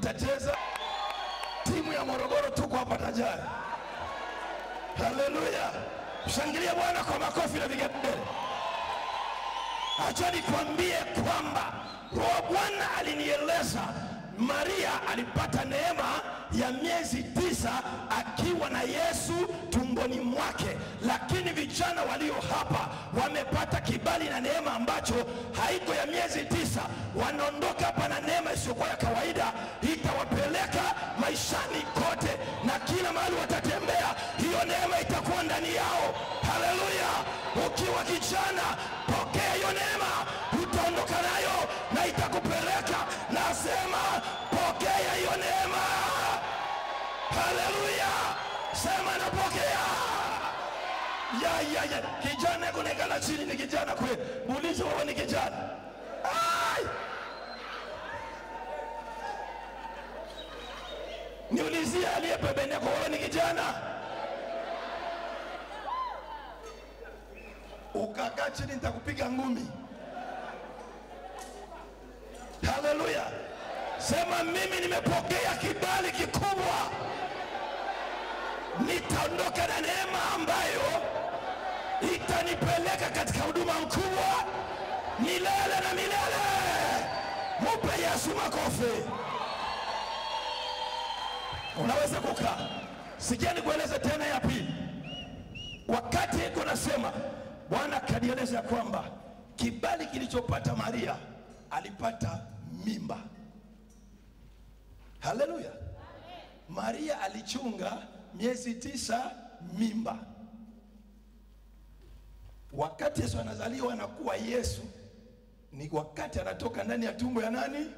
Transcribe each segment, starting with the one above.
mtacheza. Timu ya Morogoro tuko hapa tayari. Haleluya! Mshangilie Bwana kwa makofi na vigelegele. Acha nikwambie kwamba Roho Bwana alinieleza Maria alipata neema ya miezi tisa akiwa na Yesu tumboni mwake, lakini vijana walio hapa wamepata kibali na neema ambacho haiko ya miezi tisa. Wanaondoka hapa na neema isiyokuwa ya kawaida, itawapeleka maishani kote na kila mahali watatembea, hiyo neema itakuwa ndani yao. Haleluya! Ukiwa kijana, pokea hiyo neema, utaondoka nayo na itakupeleka. Nasema pokea hiyo neema. Haleluya! Sema napokea. Ya, ya, ya. Kijana kuonekana chini ni kijana kweli. Muulize wewe ni kijana. Ai! Niulizie aliye pembeni yako, wewe ni kijana? Ukakaa chini nitakupiga ngumi. Haleluya! Sema mimi nimepokea kibali kikubwa, nitaondoka na neema ambayo itanipeleka katika huduma mkubwa milele na milele. Mupe Yesu makofi. Unaweza kukaa. Sikia nikueleze tena ya pili. Wakati iko nasema, Bwana kanieleza kwamba kibali kilichopata Maria alipata mimba. Haleluya! Maria alichunga miezi tisa mimba. Wakati Yesu anazaliwa na kuwa Yesu ni wakati anatoka ndani ya tumbo ya nani?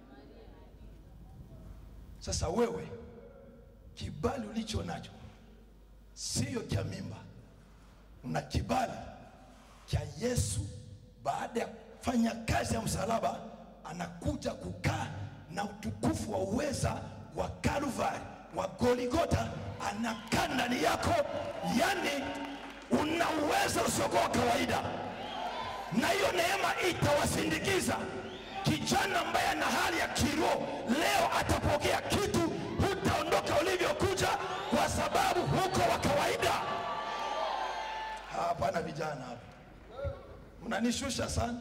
Sasa wewe kibali ulicho nacho sio cha mimba, una kibali cha Yesu. Baada ya kufanya kazi ya msalaba, anakuja kukaa na utukufu wa uweza wa Kalvari wa Goligota, anakaa ndani yako, yani una uwezo usiokuwa wa kawaida, na hiyo neema itawasindikiza. Kijana ambaye ana hali ya kiroho leo atapokea kitu, hutaondoka ulivyokuja, kwa sababu huko wa kawaida. Hapana, vijana hapa mnanishusha sana.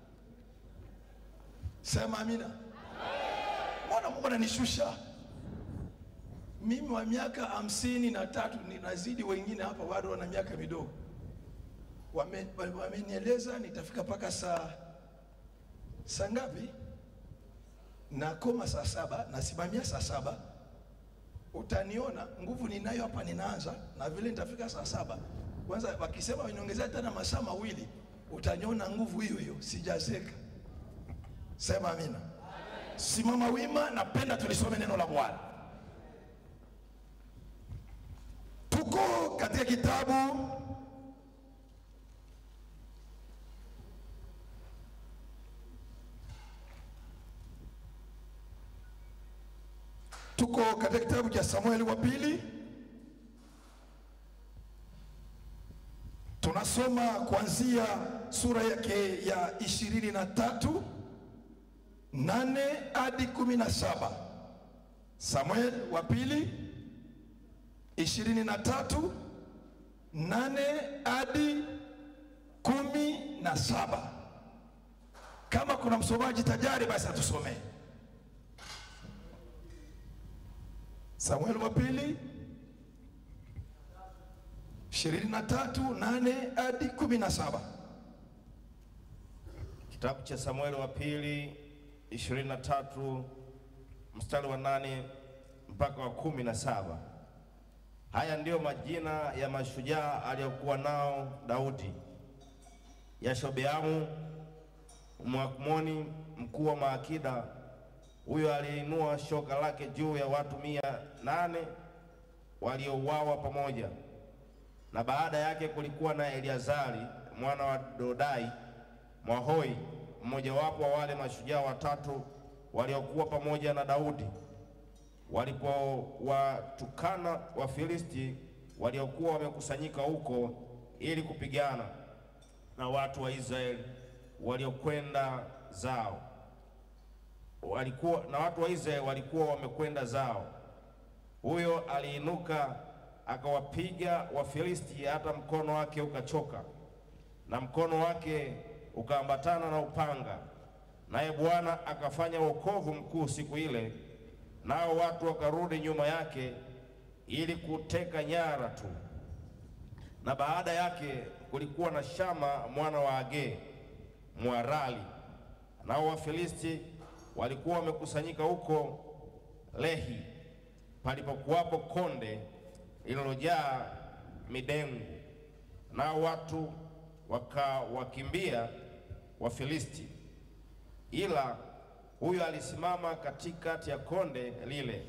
Sema amina. Mbona Mungu ananishusha mimi wa miaka hamsini na tatu ninazidi wengine hapa bado wana miaka midogo. Wame- Wamenieleza nitafika mpaka saa saa ngapi? Nakoma saa saba, nasimamia saa saba. Utaniona nguvu ninayo hapa, ninaanza na vile nitafika saa saba. Kwanza wakisema waniongezea tena masaa mawili, utaniona nguvu hiyo hiyo, sijazeka. Sema amina. Simama wima, napenda tulisome neno la Bwana. Tuko katika kitabu tuko katika kitabu cha Samueli wa pili, tunasoma kuanzia sura yake ya ishirini na tatu nane hadi kumi na saba. Samueli wa pili ishirini na tatu nane hadi kumi na saba. Kama kuna msomaji tajari, basi atusomee. Samueli wa pili ishirini na tatu nane hadi kumi na saba. Kitabu cha Samueli wa pili 23 mstari wa nane mpaka wa kumi na saba. Haya ndiyo majina ya mashujaa aliyokuwa nao Daudi: Yashobeamu Mwakmoni, mkuu wa maakida. Huyo aliinua shoka lake juu ya watu mia nane waliouawa pamoja na baada yake kulikuwa na Eliazari mwana wa Dodai Mwahoi, mmojawapo wa wale mashujaa watatu waliokuwa pamoja na Daudi walipowatukana Wafilisti waliokuwa wamekusanyika huko ili kupigana na watu wa Israeli waliokwenda zao. walikuwa na watu wa Israeli walikuwa wamekwenda zao. Huyo aliinuka akawapiga Wafilisti hata mkono wake ukachoka na mkono wake ukaambatana na upanga, naye Bwana akafanya wokovu mkuu siku ile, nao watu wakarudi nyuma yake ili kuteka nyara tu. Na baada yake kulikuwa na Shama mwana wa Agee Mwarali, nao Wafilisti walikuwa wamekusanyika huko Lehi palipokuwapo konde lililojaa midengu, nao watu wakawakimbia Wafilisti. Ila huyo alisimama katikati ya konde lile,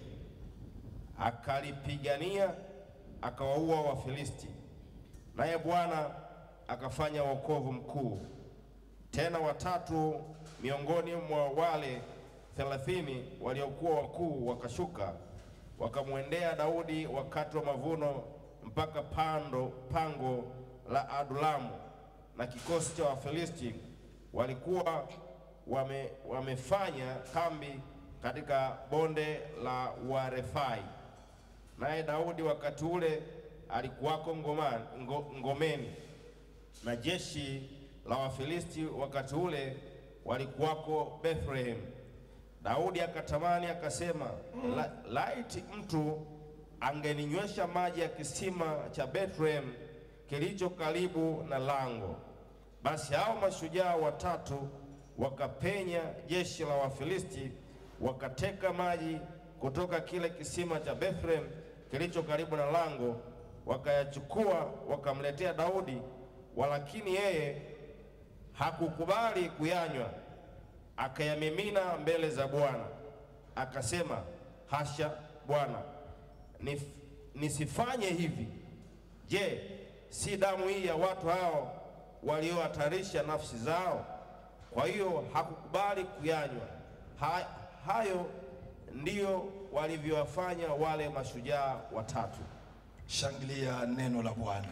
akalipigania, akawaua Wafilisti, naye Bwana akafanya wokovu mkuu. Tena watatu miongoni mwa wale thelathini waliokuwa wakuu wakashuka wakamwendea Daudi wakati wa mavuno mpaka pando pango la Adulamu, na kikosi cha Wafilisti walikuwa wame, wamefanya kambi katika bonde la Warefai. Naye Daudi wakati ule alikuwako ngomani, ngo, ngomeni na jeshi la Wafilisti wakati ule walikuwako Bethlehem. Daudi akatamani akasema, la, laiti mtu angeninywesha maji ya kisima cha Bethlehem kilicho karibu na lango. Basi hao mashujaa watatu wakapenya jeshi la Wafilisti, wakateka maji kutoka kile kisima cha Bethlehem kilicho karibu na lango, wakayachukua wakamletea Daudi, walakini yeye hakukubali kuyanywa, akayamimina mbele za Bwana. Akasema, hasha Bwana, nif, nisifanye hivi. Je, si damu hii ya watu hao waliohatarisha nafsi zao? Kwa hiyo hakukubali kuyanywa. Ha, hayo ndiyo walivyowafanya wale mashujaa watatu. Shangilia neno la Bwana.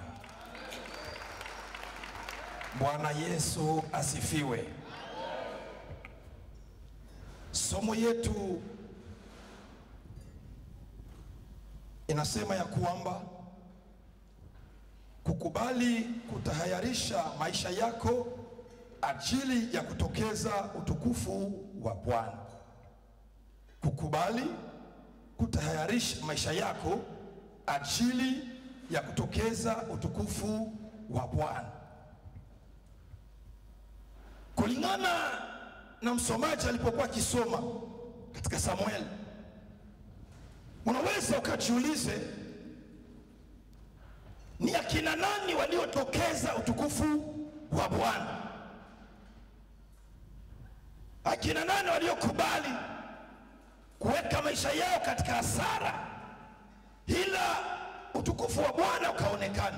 Bwana Yesu asifiwe. Somo yetu inasema ya kwamba kukubali kutahayarisha maisha yako ajili ya kutokeza utukufu wa Bwana. Kukubali kutahayarisha maisha yako ajili ya kutokeza utukufu wa Bwana. Kulingana na msomaji alipokuwa akisoma katika Samueli, unaweza ukajiulize ni akina nani waliotokeza utukufu wa Bwana? Akina nani waliokubali kuweka maisha yao katika hasara ila utukufu wa Bwana ukaonekana?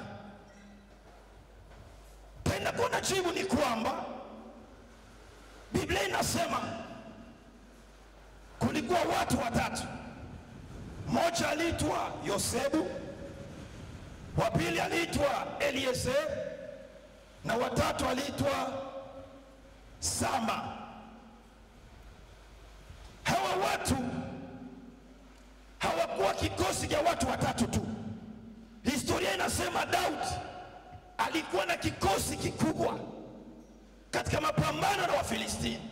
Tena kuna jibu ni kwamba Biblia inasema kulikuwa watu watatu. Mmoja aliitwa Yosebu, wa pili aliitwa Eliezer na watatu aliitwa Sama. Hawa watu hawakuwa kikosi cha watu watatu tu. Historia inasema Daudi alikuwa na kikosi kikubwa katika mapambano na Wafilistini,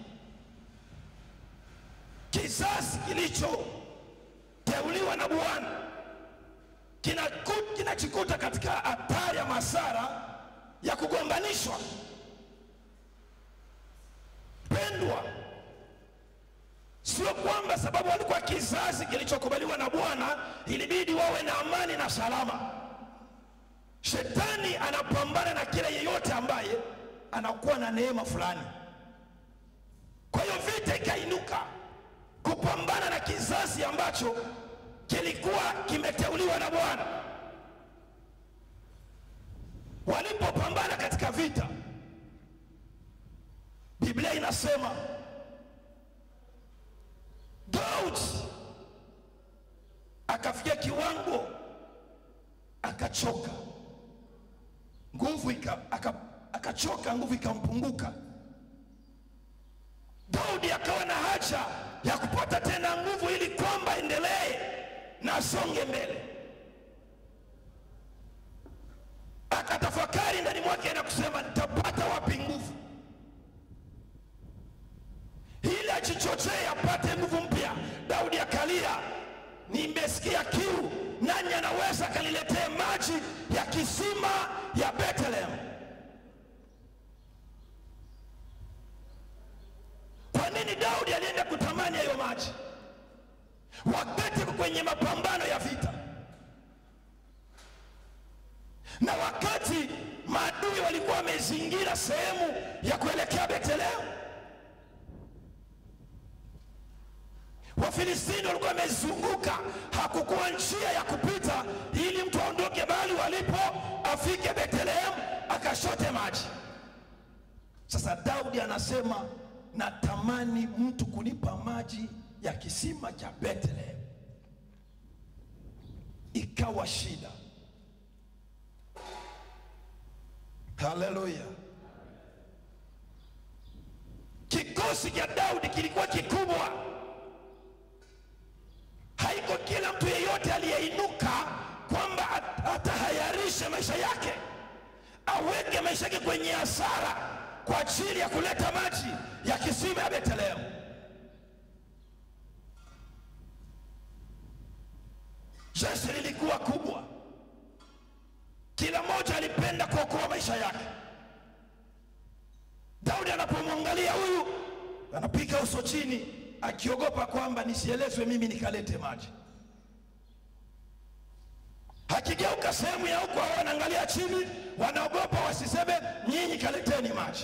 kizazi kilichoteuliwa na Bwana kinajikuta katika hatari ya masara ya kugombanishwa. Pendwa, sio kwamba sababu walikuwa kizazi kilichokubaliwa na Bwana ilibidi wawe na amani na salama. Shetani anapambana na kila yeyote ambaye anakuwa na neema fulani. Kwa hiyo vita ikainuka kupambana na kizazi ambacho kilikuwa kimeteuliwa na Bwana. Walipopambana katika vita, Biblia inasema Daudi akafikia kiwango akachoka, nguvu ika, aka, akachoka, nguvu ikampunguka. Daudi akawa na haja ya kupata tena nguvu ili kwamba endelee na asonge mbele. Akatafakari ndani mwake na kusema nitapata wapi nguvu ili ajichochee apate nguvu mpya. Daudi akalia, nimesikia kiu, nani anaweza akaniletea maji ya kisima ya Bethlehem? Kwa nini Daudi alienda kutamani hayo maji wakati yuko kwenye mapambano ya vita, na wakati maadui walikuwa wamezingira sehemu ya kuelekea Bethlehem? Wafilistini walikuwa wamezunguka, hakukuwa njia ya kupita ili mtu aondoke mahali walipo afike Bethlehem akashote maji. Sasa Daudi anasema natamani mtu kunipa maji ya kisima cha Bethlehem. Ikawa shida. Haleluya! Kikosi cha Daudi kilikuwa kikubwa haiko kila mtu yeyote aliyeinuka kwamba at- atahayarishe maisha yake aweke maisha yake kwenye hasara kwa ajili ya kuleta maji ya kisima ya Bethlehem. Jeshi lilikuwa kubwa, kila mmoja alipenda kuokoa maisha yake. Daudi anapomwangalia huyu anapiga uso chini akiogopa kwamba nisielezwe mimi nikalete maji. Akigeuka sehemu ya huko, hao wanaangalia chini, wanaogopa wasiseme nyinyi kaleteni maji.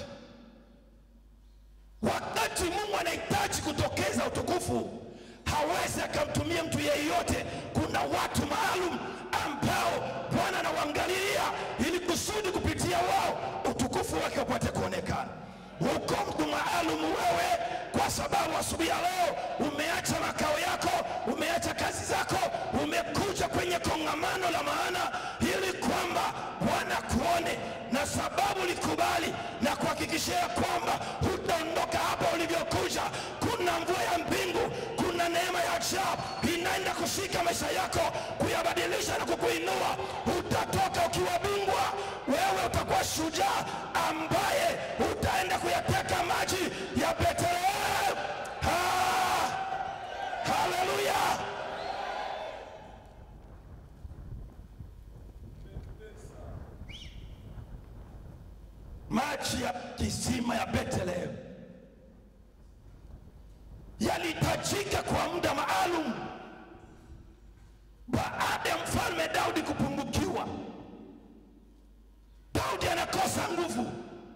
Wakati Mungu anahitaji kutokeza utukufu, hawezi akamtumia mtu yeyote. Kuna watu maalum ambao Bwana anawaangalia ili kusudi kupitia wao utukufu wake upate kuonekana. Uko mtu maalum wewe, kwa sababu asubuhi ya leo umeacha makao yako, umeacha kazi zako, umekuja kwenye kongamano la maana ili kwamba Bwana kuone, na sababu likubali na kuhakikishia kwamba hutaondoka hapa ulivyokuja. Kuna mvua ya mbingu, kuna neema ya ajabu inaenda kushika maisha yako, kuyabadilisha na kukuinua. Utatoka ukiwa bingwa, wewe utakuwa shujaa ambaye utaenda kuyateka maji ya Bethlehem. Ha! Haleluya! Maji ya kisima ya Bethlehem yalihitajika kwa muda maalum baada ya mfalme Daudi kupungukiwa. Daudi anakosa nguvu,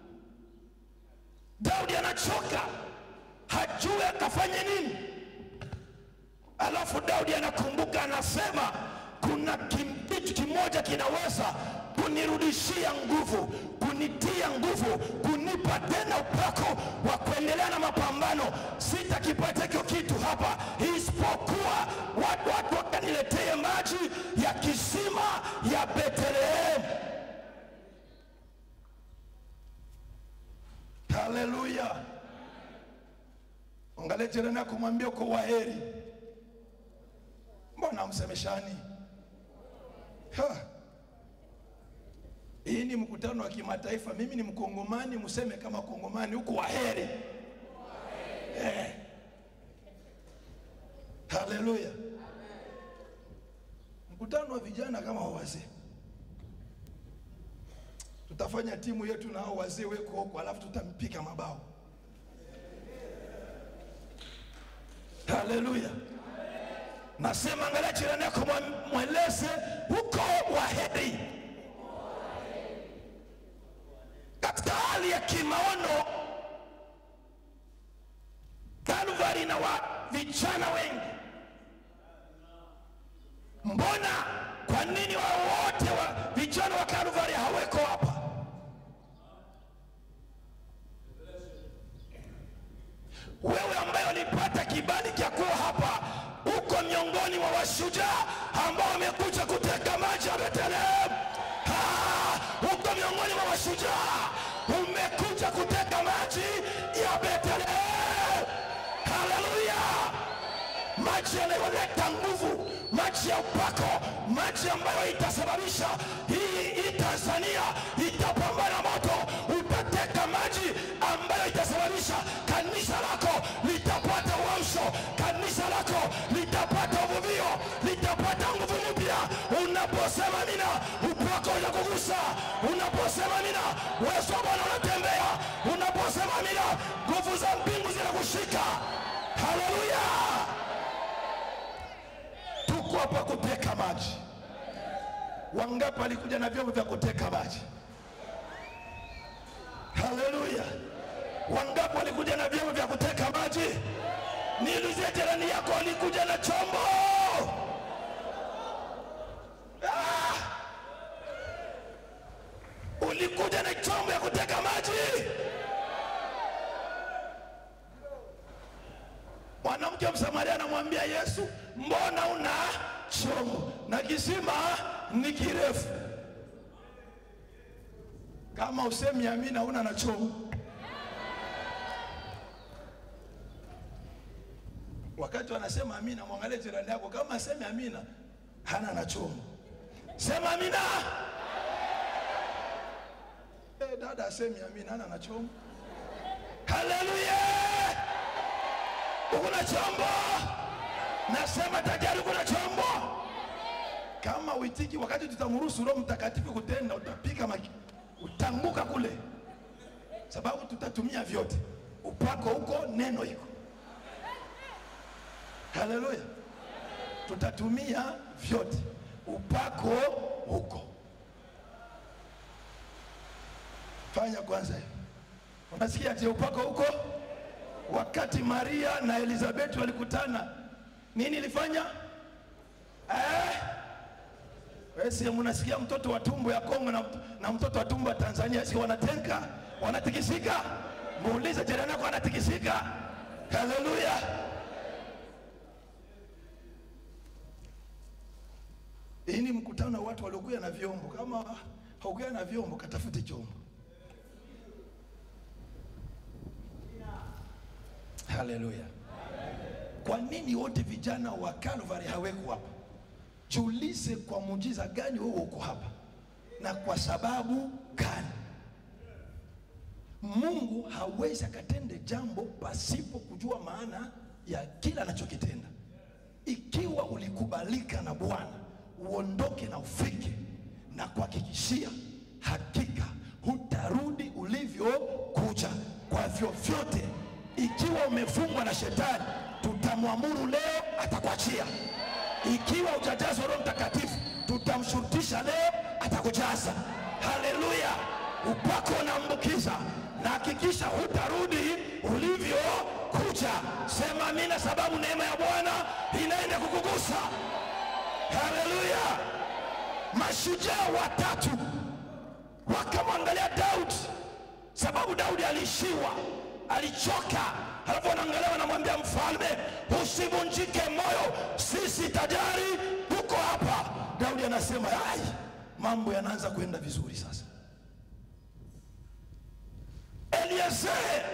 Daudi anachoka, hajui akafanye nini. Alafu Daudi anakumbuka, anasema kuna kim- kitu kimoja kinaweza kunirudishia nguvu, kunitia nguvu, kunipa tena upako wa kuendelea na mapambano. Sitakipata hicho kitu hapa, isipokuwa watu watu wakaniletee maji ya kisima ya Bethlehemu. Haleluya! Angalia jirani yako, mwambie uko waheri. Mbona msemeshani? Ha. Hii ni mkutano wa kimataifa, mimi ni Mkongomani, mseme kama Kongomani, huko waheri. Eh. Haleluya! Mkutano wa vijana kama wa wazee, tutafanya timu yetu na hao wazee weko huko, alafu tutampika mabao. Haleluya! Nasema angalia jirani yako, mwa- mweleze huko waheri. Katika hali ya kimaono, Kalvari na wa vijana wengi, mbona kwa nini wao wote wa vijana wa Kalvari haweko hapa? Wewe ambaye ulipata kibali cha kuwa hapa, uko miongoni mwa washujaa ambao wamekuja kuteka maji ya Bethlehemu. Ah, Uko miongoni mwa mashujaa, umekuja kuteka maji ya Bethlehemu. Haleluya! maji yanayoleta nguvu, maji ya upako, maji ambayo itasababisha hii hii Tanzania itapambana moto. Utateka maji ambayo itasababisha kanisa lako litapata uamsho, kanisa lako litapata uvuvio, litapata nguvu mpya. Unaposema mina, upako unakugusa. Unaposema mina, uwezo wa Bwana unatembea. Unaposema mina, nguvu za mbingu zinakushika. Haleluya! Tuko hapa kuteka maji. Wangapi walikuja na vyombo vya kuteka maji? Haleluya! Wangapi walikuja na vyombo vya kuteka maji? Niulizie jirani yako, walikuja na chombo? Ah! Ulikuja na chombo ya kuteka maji? Mwanamke Msamaria anamwambia Yesu, mbona una chombo na kisima ni kirefu? Kama usemi amina, una na chombo. Wakati wanasema amina, mwangalie jirani yako, kama asemi amina, hana na chombo. Sema amina. Eh, dada asemi amina, hana na chombo. Haleluya! Uko na chombo? Nasema tajari uko na chombo. Kama uitiki, wakati tutamruhusu Roho Mtakatifu kutenda, utapika maki, utanguka kule, sababu tutatumia vyote. Upako huko, neno iko. Haleluya, tutatumia vyote, upako huko. Fanya kwanza hiyo. Unasikia ati upako huko? Wakati Maria na Elizabeti walikutana, nini ilifanya eh? Wewe si mnasikia mtoto wa tumbo ya Kongo na, na mtoto wa tumbo wa Tanzania si wanatenka wanatikisika? Muulize jirani yako anatikisika. Haleluya! Hii ni mkutano wa watu waliokuja na vyombo. Kama haukuja na vyombo, katafute chombo. Haleluya! Kwa nini wote vijana wa Calvary haweko hapa? Jiulize, kwa muujiza gani wewe uko hapa na kwa sababu gani? Mungu hawezi akatende jambo pasipo kujua maana ya kila anachokitenda. Ikiwa ulikubalika na Bwana, uondoke na ufike na kuhakikishia, hakika hutarudi ulivyokuja kwa vyovyote. Ikiwa umefungwa na shetani, tutamwamuru leo, atakuachia. Ikiwa hujajazwa Roho Mtakatifu, tutamshurutisha leo, atakujaza. Haleluya! Upako unaambukiza, na hakikisha hutarudi ulivyokuja. Sema amina, sababu neema ya Bwana inaenda kukugusa. Haleluya! Mashujaa watatu wakamwangalia Daudi, sababu Daudi aliishiwa, alichoka. Halafu wanaangalia wanamwambia mfalme, usivunjike moyo, sisi tajari tuko hapa. Daudi anasema ai, mambo yanaanza kwenda vizuri sasa. Eliezeri,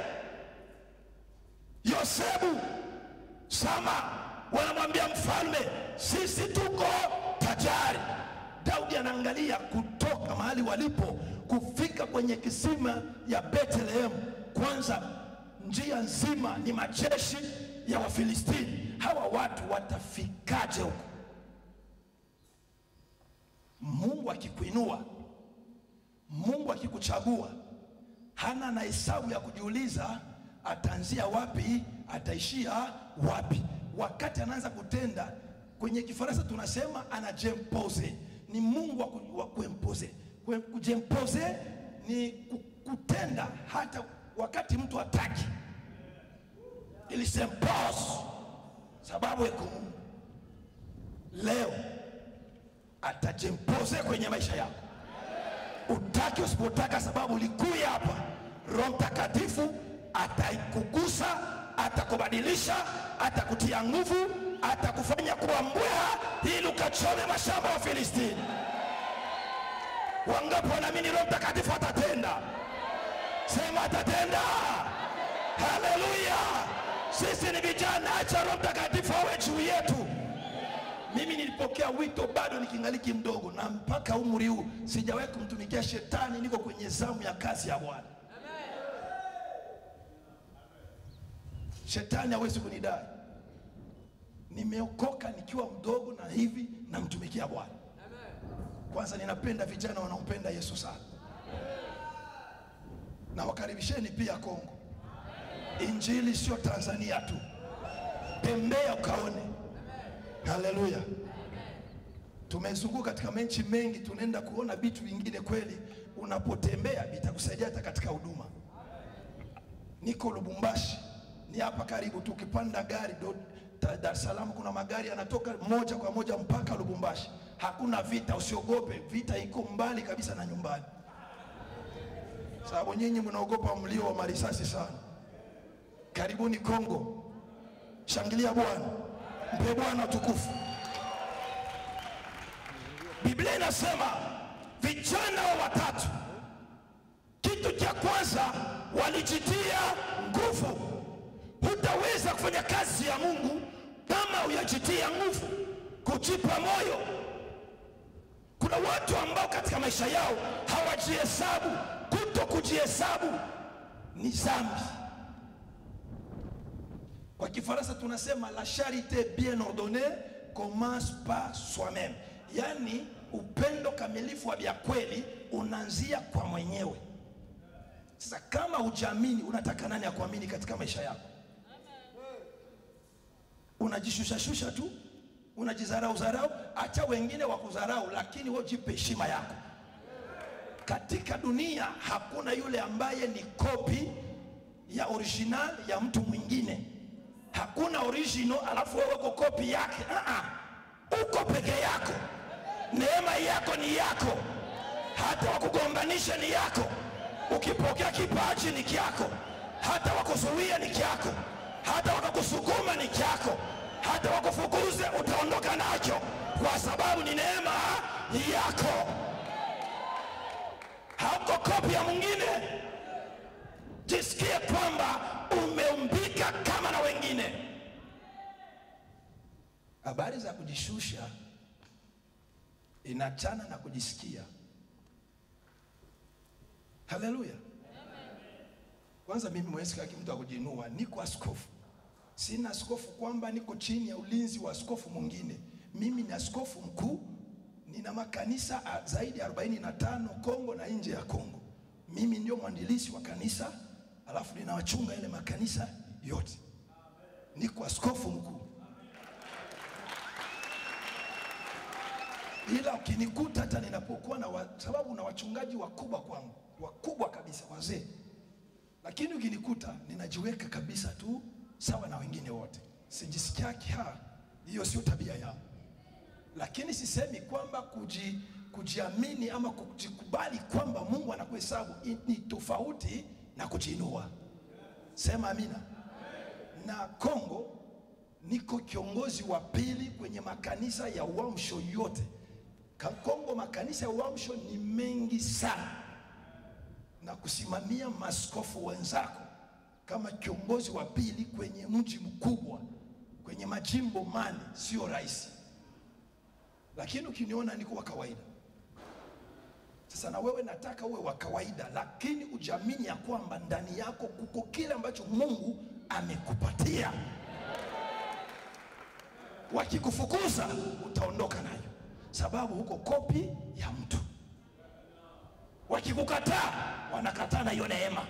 Yosebu, Sama wanamwambia mfalme, sisi tuko tajari. Daudi anaangalia kutoka mahali walipo kufika kwenye kisima ya Bethlehem. Kwanza njia nzima ni majeshi ya Wafilistini. Hawa watu watafikaje huko? Mungu akikuinua, Mungu akikuchagua, hana na hesabu ya kujiuliza ataanzia wapi, ataishia wapi. Wakati anaanza kutenda, kwenye Kifaransa tunasema anajempose, ni Mungu wa ku- wa kuempose. Kue- Kujempose ni ku- kutenda hata wakati mtu hataki, ili sempose sababu iko Mungu. Leo atajempose kwenye maisha yako utaki usipotaka, sababu ulikuya hapa. Roho Mtakatifu ataikugusa, atakubadilisha, atakutia nguvu, atakufanya kuwa mbweha ili ukachome mashamba ya Filistini. Wangapi wanaamini Roho Mtakatifu atatenda? Sema atatenda. Haleluya! Sisi ni vijana, acha Roho Mtakatifu awe juu yetu. Mimi nilipokea wito bado nikingaliki mdogo, na mpaka umri huu sijawahi kumtumikia shetani. Niko kwenye zamu ya kazi ya Bwana. Shetani hawezi kunidai. Nimeokoka nikiwa mdogo na hivi namtumikia Bwana. Kwanza ninapenda vijana wanaompenda Yesu sana, na wakaribisheni pia Kongo. Injili sio Tanzania tu, tembea ukaone. Haleluya! Tumezunguka katika menchi mengi, tunaenda kuona vitu vingine. Kweli unapotembea vitakusaidia hata katika huduma. Niko Lubumbashi, ni hapa karibu tu, ukipanda gari do, ta- Dar es Salaam kuna magari yanatoka moja kwa moja mpaka Lubumbashi. Hakuna vita, usiogope. Vita iko mbali kabisa na nyumbani, sababu nyinyi mnaogopa mlio wa marisasi sana. Karibuni Kongo, shangilia Bwana, mpe Bwana utukufu. Biblia inasema vijana wa watatu, kitu cha kwanza walijitia nguvu. Hutaweza kufanya kazi ya Mungu kama huyajitia nguvu, kujipa moyo. Kuna watu ambao katika maisha yao hawajihesabu. Kuto kujihesabu ni dhambi. Kwa Kifaransa tunasema la charité bien ordonnée commence par soi-même, yaani upendo kamilifu wa vya kweli unaanzia kwa mwenyewe. Sasa kama hujaamini, unataka nani akuamini katika maisha yako? Unajishushashusha tu, unajidharau dharau, acha wengine wakudharau, lakini wewe jipe heshima yako. Katika dunia hakuna yule ambaye ni kopi ya original ya mtu mwingine. Hakuna original alafu wewe uko kopi yake. Ah ah. Uko peke yako. Neema yako ni yako, hata wakugombanisha ni yako. Ukipokea kipaji ni kyako, hata wakuzuia ni kyako, hata wakakusukuma ni kyako, hata wakufukuze utaondoka nacho, kwa sababu ni neema yako. Hauko kopi ya mwingine. Jisikie kwamba umeumbika kama na wengine. Habari za kujishusha inachana na kujisikia. Haleluya! Kwanza mimi mwezi kaki mtu akujinua, niko askofu. Sina askofu kwamba niko chini ya ulinzi wa askofu mwingine. Mimi ni askofu mkuu, nina makanisa a- zaidi ya 45 Kongo na nje ya Kongo. Mimi ndio mwandilisi wa kanisa, alafu ninawachunga ile makanisa yote. Niko askofu mkuu. ila ukinikuta hata ninapokuwa na wa, sababu na wachungaji wakubwa kwangu, wakubwa kabisa, wazee, lakini ukinikuta ninajiweka kabisa tu sawa na wengine wote, sijisikiaki ha, hiyo sio tabia yangu. Lakini sisemi kwamba kuji, kujiamini ama kujikubali kwamba Mungu anakuhesabu i- ni tofauti na kujiinua. Sema amina. Na Kongo niko kiongozi wa pili kwenye makanisa ya uamsho yote. Ka- Kongo makanisa ya uamsho ni mengi sana, na kusimamia maskofu wenzako kama kiongozi wa pili kwenye mji mkubwa kwenye majimbo mane sio rahisi, lakini ukiniona niko wa kawaida. Sasa na wewe nataka uwe wa kawaida, lakini ujiamini ya kwamba ndani yako kuko kile ambacho Mungu amekupatia. Wakikufukuza utaondoka nayo, sababu huko kopi ya mtu. Wakikukataa wanakataa na hiyo neema.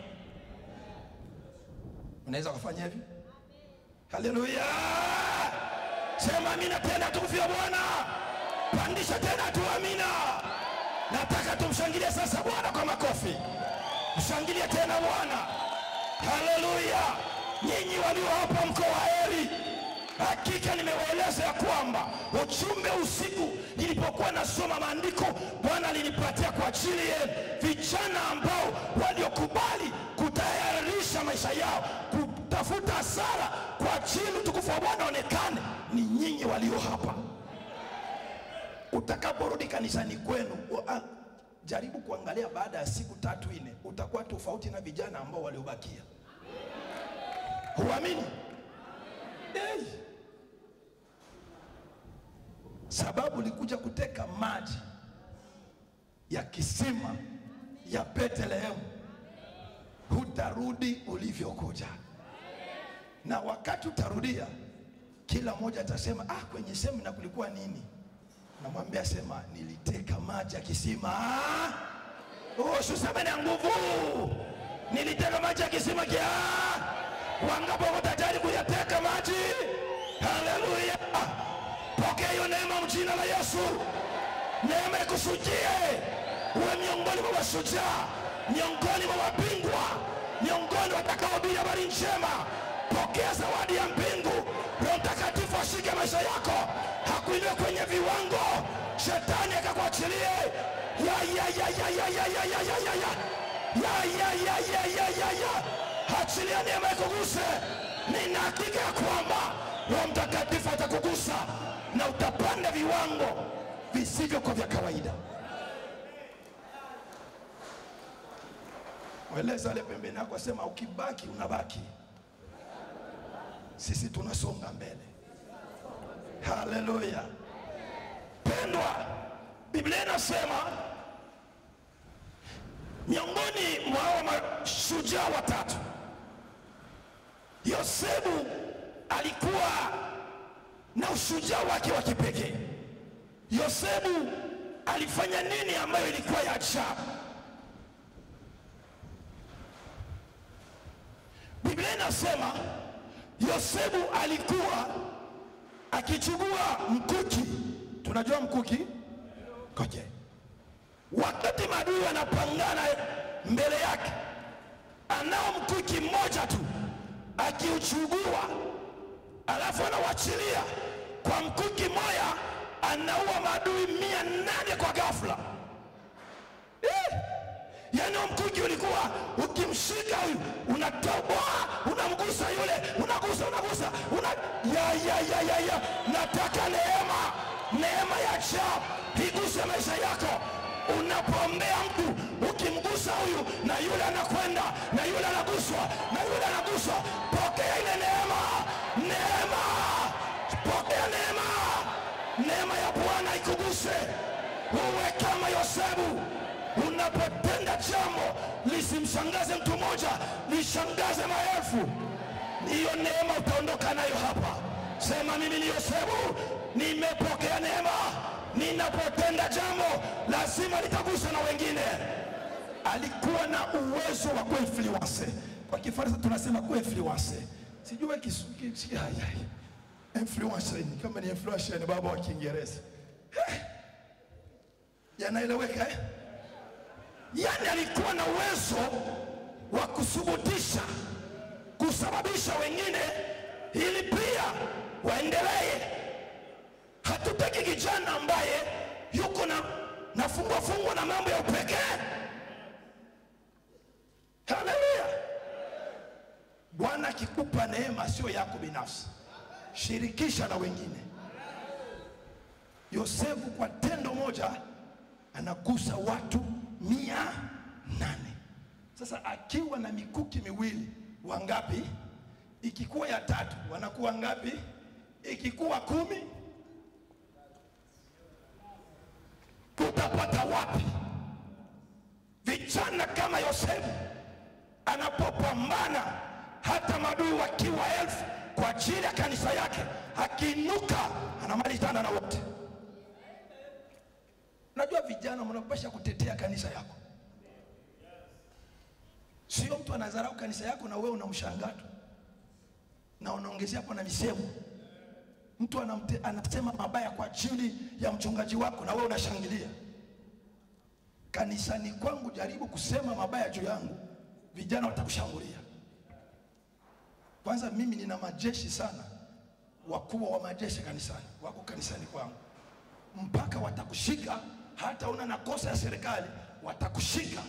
Unaweza kufanya hivi? Haleluya! Sema amina tena, tumfia Bwana. Pandisha tena tu amina. Nataka tumshangilie sasa Bwana kwa makofi. Mshangilie tena Bwana. Haleluya! Nyinyi walio hapa mko waheri. Hakika nimewaeleza ya kwamba ujumbe usiku nilipokuwa nasoma maandiko, Bwana alinipatia kwa ajili yenu vijana ambao waliokubali kutayarisha maisha yao kutafuta hasara kwa ajili utukufu wa Bwana onekane. Ni nyinyi walio hapa. Utakaporudi kanisani kwenu, wa- jaribu kuangalia baada ya siku tatu nne, utakuwa tofauti na vijana ambao waliobakia. Huamini? Hey. Sababu ulikuja kuteka maji ya kisima ya Bethlehemu, hutarudi ulivyokuja, na wakati utarudia, kila mmoja atasema ah, kwenye semina kulikuwa nini? Namwambia sema, niliteka maji ya kisima. Ah! Oh, suseme na nguvu, niliteka maji ya kisima kia. Wangapi wako tayari kuyateka maji? Haleluya! Pokea hiyo neema mjina la Yesu. Neema ikusujie uwe miongoni mwa mashujaa, miongoni mwa mabingwa, miongoni watakaohubiri habari njema. Pokea zawadi ya mbingu. Roho Mtakatifu ashike maisha yako, hakuinue kwenye viwango, shetani akakuachilie. Ya, ya, ya, ya, ya, ya, ya, ya, ya, ya, ya. Ya, ya, ya, ya, ya, ya, ya. Achilia neema ikuguse. Nina hakika ya kwamba Roho Mtakatifu atakugusa na utapanda viwango visivyokuwa vya kawaida. Mweleza ale pembeni yako, asema ukibaki unabaki, sisi tunasonga mbele. Haleluya! Pendwa, Biblia inasema miongoni mwa hao mashujaa watatu, Yosefu alikuwa na ushujaa wake wa kipekee. Yosefu alifanya nini ambayo ilikuwa ya ajabu? Biblia inasema Yosefu alikuwa akichukua mkuki. Tunajua mkuki koje, wakati maadui wanapangana mbele yake, anao mkuki mmoja tu, akiuchugua alafu anawachilia kwa mkuki moya, anaua maadui mia nane kwa ghafla eh! Yaani huo mkuki ulikuwa ukimshika huyu unatoboa, unamgusa yule, unagusa unagusa una... ya, ya, ya, ya, ya. Nataka neema, neema ya ajabu iguse maisha yako. Unapoombea mtu ukimgusa huyu na yule anakwenda na yule anaguswa na yule anaguswa, pokea ile neema, neema, pokea neema, neema ya Bwana ikuguse, uwe kama Yosefu unapotenda jambo lisimshangaze mtu mmoja, lishangaze maelfu. Hiyo neema utaondoka nayo hapa. Sema mimi ni Yosefu, nimepokea neema. Ninapotenda jambo lazima litagusa na wengine. Alikuwa na uwezo wa kuinfluence, kwa Kifaransa tunasema kuinfluence. Sijui kisu ki- ya, ya, ya. influence ni kama ni influence ni baba wa Kiingereza Eh, yanaeleweka eh? Yaani alikuwa na uwezo wa kuthubutisha, kusababisha wengine ili pia waendelee. Hatutaki kijana ambaye yuko na nafungwa fungwa na mambo ya upekee. Haleluya! Bwana akikupa neema sio yako binafsi, shirikisha na wengine. Yosefu kwa tendo moja anagusa watu mia nane. Sasa akiwa na mikuki miwili wangapi? Ikikuwa ya tatu wanakuwa ngapi? Ikikuwa kumi, tutapata wapi vijana kama Yosefu anapopambana hata madui wakiwa elfu kwa ajili ya kanisa yake, akiinuka anamalizana na wote. Najua vijana mnapasha kutetea kanisa yako, sio mtu anadharau kanisa yako na wewe unamshangaa tu na unaongezea hapo na misemo. Mtu anamte, anasema mabaya kwa ajili ya mchungaji wako na wewe unashangilia. Kanisani kwangu jaribu kusema mabaya juu yangu, vijana watakushambulia. Kwanza mimi nina majeshi sana, wakubwa wa majeshi kanisani wako kanisani kwangu mpaka watakushika, hata una na kosa ya serikali watakushika.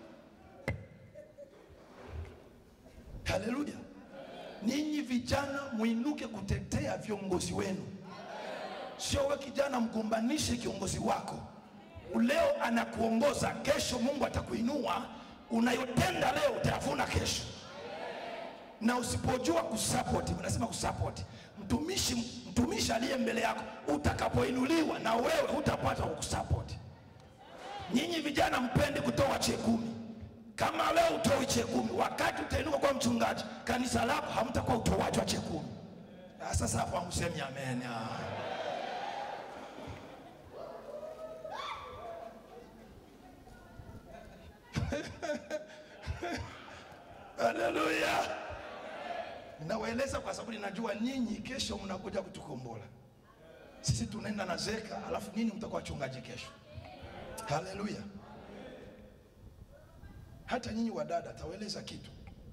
Haleluya! Ninyi vijana muinuke kutetea viongozi wenu, sio we kijana mgombanishe kiongozi wako. Leo anakuongoza, kesho Mungu atakuinua. Unayotenda leo utayavuna kesho, na usipojua kusupport, unasema kusupport, mtumishi mtumishi aliye mbele yako utakapoinuliwa na wewe hutapata kukusapoti nyinyi vijana mpende kutoa chekumi kama leo utoi chekumi wakati utainuka kwa mchungaji kanisa lako hamtakuwa utoaji wa chekumi Ah, sasa hapo hamsemi amen ah. haleluya nawaeleza kwa sababu ninajua nyinyi kesho mnakuja kutukombola sisi tunaenda na zeka alafu nini mtakuwa wachungaji kesho haleluya hata nyinyi wadada tawaeleza kitu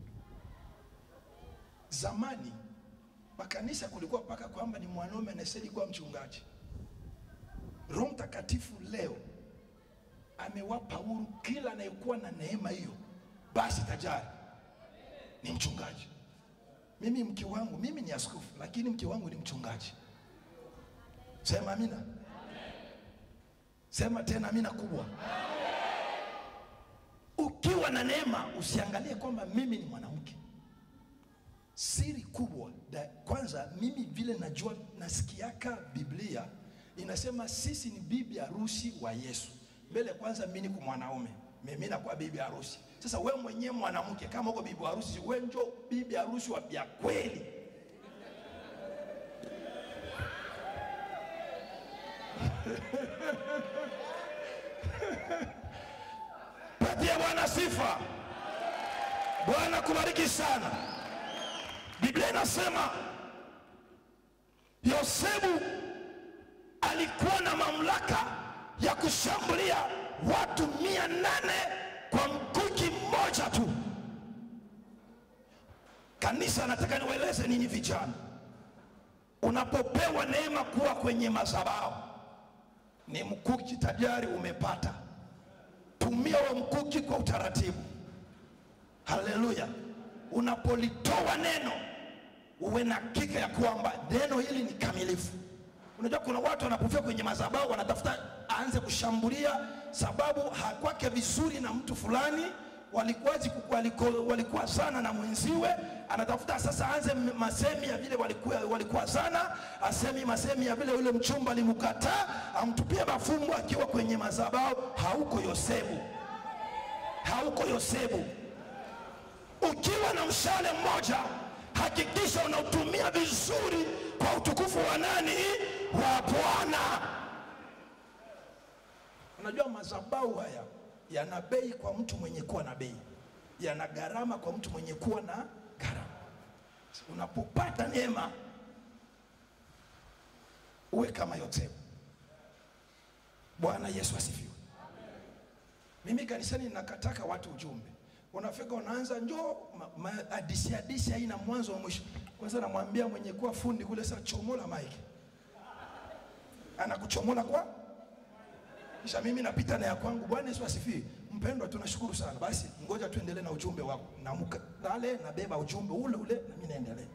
zamani makanisa kulikuwa mpaka kwamba ni mwanaume anastahili kuwa mchungaji roho mtakatifu leo amewapa huru kila anayekuwa na neema hiyo basi tajari ni mchungaji mimi mke wangu mimi ni askofu lakini mke wangu ni mchungaji sema amina sema tena amina kubwa ukiwa na neema usiangalie kwamba mimi ni mwanamke siri kubwa da, kwanza mimi vile najua nasikiaka biblia inasema sisi ni bibi harusi wa yesu mbele kwanza mimi niko mwanaume mimi nakuwa bibi harusi sasa we mwenyewe mwanamke kama uko bibi harusi we njo bibi harusi wa vya kweli patie bwana sifa bwana kubariki sana biblia inasema yosefu alikuwa na mamlaka ya kushambulia watu mia nane kwa mkuki mmoja tu kanisa nataka niwaeleze ninyi vijana unapopewa neema kuwa kwenye madhabahu ni mkuki tajari umepata tumia wa mkuki kwa utaratibu haleluya unapolitoa neno uwe na hakika ya kwamba neno hili ni kamilifu unajua kuna watu wanapofika kwenye madhabahu wanatafuta aanze kushambulia sababu hakwake vizuri na mtu fulani walikuwa waliko- walikuwa sana na mwenziwe anatafuta sasa aanze m- masemi ya vile walikuwa, walikuwa sana asemi masemi ya vile yule mchumba alimkataa amtupie mafumbo akiwa kwenye madhabahu hauko yosefu hauko yosefu ukiwa na mshale mmoja hakikisha unautumia vizuri kwa utukufu wa nani wa bwana unajua madhabahu haya yana bei kwa mtu mwenye kuwa na bei yana gharama kwa mtu mwenye kuwa na gharama unapopata neema uwe kama yosefu bwana yesu asifiwe mimi kanisani nakataka watu ujumbe unafika unaanza njoo ma- ma- hadisi hadisi haina mwanzo wa mwisho kwanza namwambia mwenye kuwa fundi kule sasa chomola maiki anakuchomola kwa kisha mimi napita na ya kwangu bwana yesu asifiwe mpendwa tunashukuru sana basi ngoja tuendelee na ujumbe wako namuka dale nabeba ujumbe ule ule na mimi naendelea